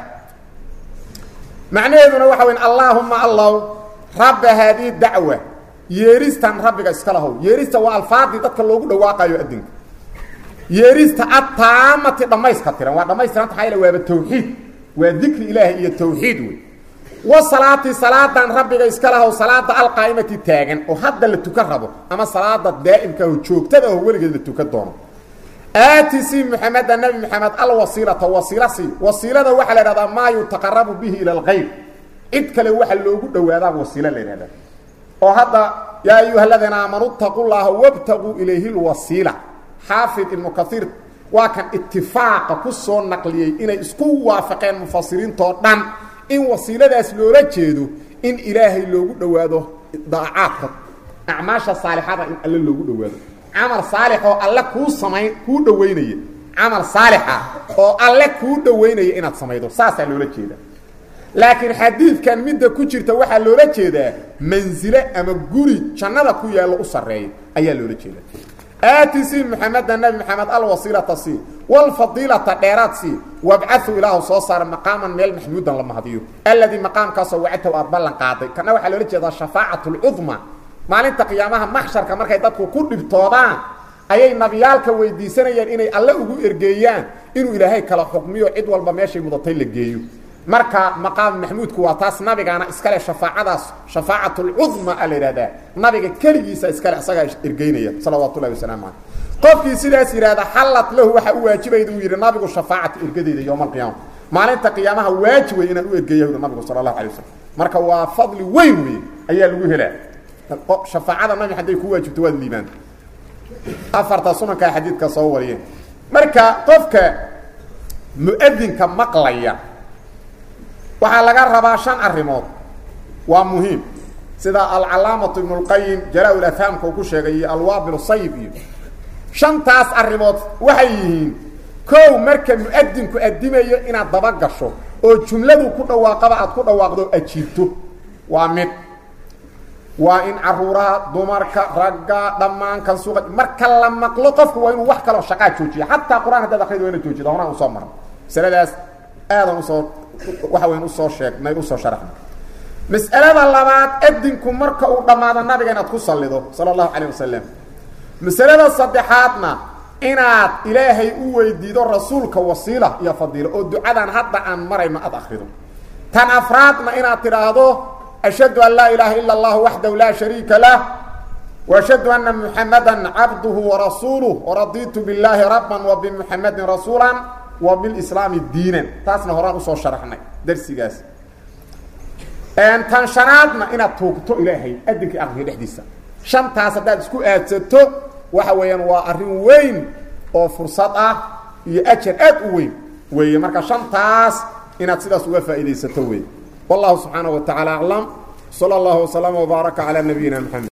macnaheeduna waxa weyn allaahuma allow rabba haadihi dacwa yeeristan rabbiga iska lahow yeerista waa alfaadii dadka loogu dhawaaqayo adinka yeerista ataamati dhammayska tiran waa dhammaystiranta maxaa yaele waaba tawxiid waa dikri ilaahi iyo tawxiid wey wasalaati salaadan rabbiga iska lahow salaada alqaa'imati taagan oo hadda la tukan rabo ama salaada daa'imka oo joogtada oo weligeed la tukan doono aati si muxameda nabi maxamed alwasiilata wasiila si wasiilada waxaa la idhahdaa maa yutaqarabu bihi ila alkhayr cid kale waxa loogu dhowaadaa wasiilo la yidhahdaa oo hadda yaa ayuha aladiina aamanuu itaquu llaha wabtaguu ilayhi lwasiila xaafid ibnu kaiir waa kan itifaaqa ku soo naqliyey inay isku waafaqeen mufasiriintoo dhan in wasiiladaas loola jeedo in ilaahay loogu dhowaado daacaadka acmaasha saalixada in alle loogu dhowaado camal saalix oo alle kuu samayn kuu dhowaynaya camal saalixa oo alle kuu dhowaynaya inaad samaydo saasaa loola jeeda laakiin xadiidkan midda ku jirta waxaa loola jeedaa mansile ama guri jannada ku yaallo u sarreeya ayaa loola jeeda aati sii maxameda nabi maxamed alwasiilata sii wlfadiilata dheeraad sii wabcau ilaahu soo saara maqaaman meel maxmuudan la mahdiyo alladii maqaamkaasoo wacadtahu aad ballan qaaday kana waxaa loola jeedaa shafaacat lcudma maalinta qiyaamaha maxsharka markay dadku ku dhibtoodaan ayay nabiyaalka weydiisanayaan inay alle ugu ergeeyaan inuu ilaahay kala xukmiyo cid walba meeshay mudatay la geeyo marka maqaam maxmuudku waa taas nabigaana iskale shafaacadaas shafaacat lcudma a la yidhahdaa nabiga keligiisa iskale isagaa ergeynaya salawaatu llahi wasalaamu caleyh qofkii sidaas yidhahda xallad lahu waxaa u waajibayda uu yidhi nabigu shafaacata ergadeyda yowma alqiyaama maalinta qiyaamaha waajib wey inaan u ergeeya yuri nabigu sala allahu alay wasalam marka waa fadli weyn wey ayaa lagu helaa shafaacada nabi hadday ku waajibto waad liibaanta afarta sunankaa xadiidka soo wariyeen marka qofka mu-adinka maqlaya waxaa laga rabaa shan arrimood waa muhiim sida alcalaamatu ibnu اlqayim jalaa-ul afhaamka uu ku sheegay iyo alwaabil sayib iyo shantaas arrimood waxay yihiin kow marka mu-adinku adimayo inaad daba gasho oo jumladu ku dhawaaqaba aad ku dhawaaqdo ajiibto waa mid waa in caruuraha dumarka ragga dhammaan kan suuqa marka la maqlo qofku waa inuu wax kaloo shaqaa joojiya xataa qur-aan haddaad akrido waa ina joojida horaan usoo marno masaladaas aadan usoo waxa weyn usoo sheegnay usoo sharaxnay mas'alada labaad adinku marka uu dhammaado nabiga inaad ku sallido sala allahu calayh wasalam masalada saddexaadna inaad ilaahay u weydiido rasuulka wasiila iyo fadiilo oo ducadan hadda aan marayno aad akrido tan afraadna inaad tidhaahdo ashhadu an laa ilaaha ila اllah waxdahu laa shariika lah وashhadu ana muxamada cabduhu warasuuluh waraditu biاllaahi raban وبmuxamadin rasuula وباlislaami diinan taasna horaan usoo sharaxnay darsigaas tan shanaadna inaad tuugto ilaahay adinkii aqriga dhexdiisa shantaas haddaad isku aadsato waxa weeyaan waa arrin weyn oo fursad ah iyo ajar aad u weyn weeye marka shantaas inaad sidaas uga faa'iidaysato wey والله سبحانه وتعالى أعلم صلى الله وسلم وبارك على نبينا محمد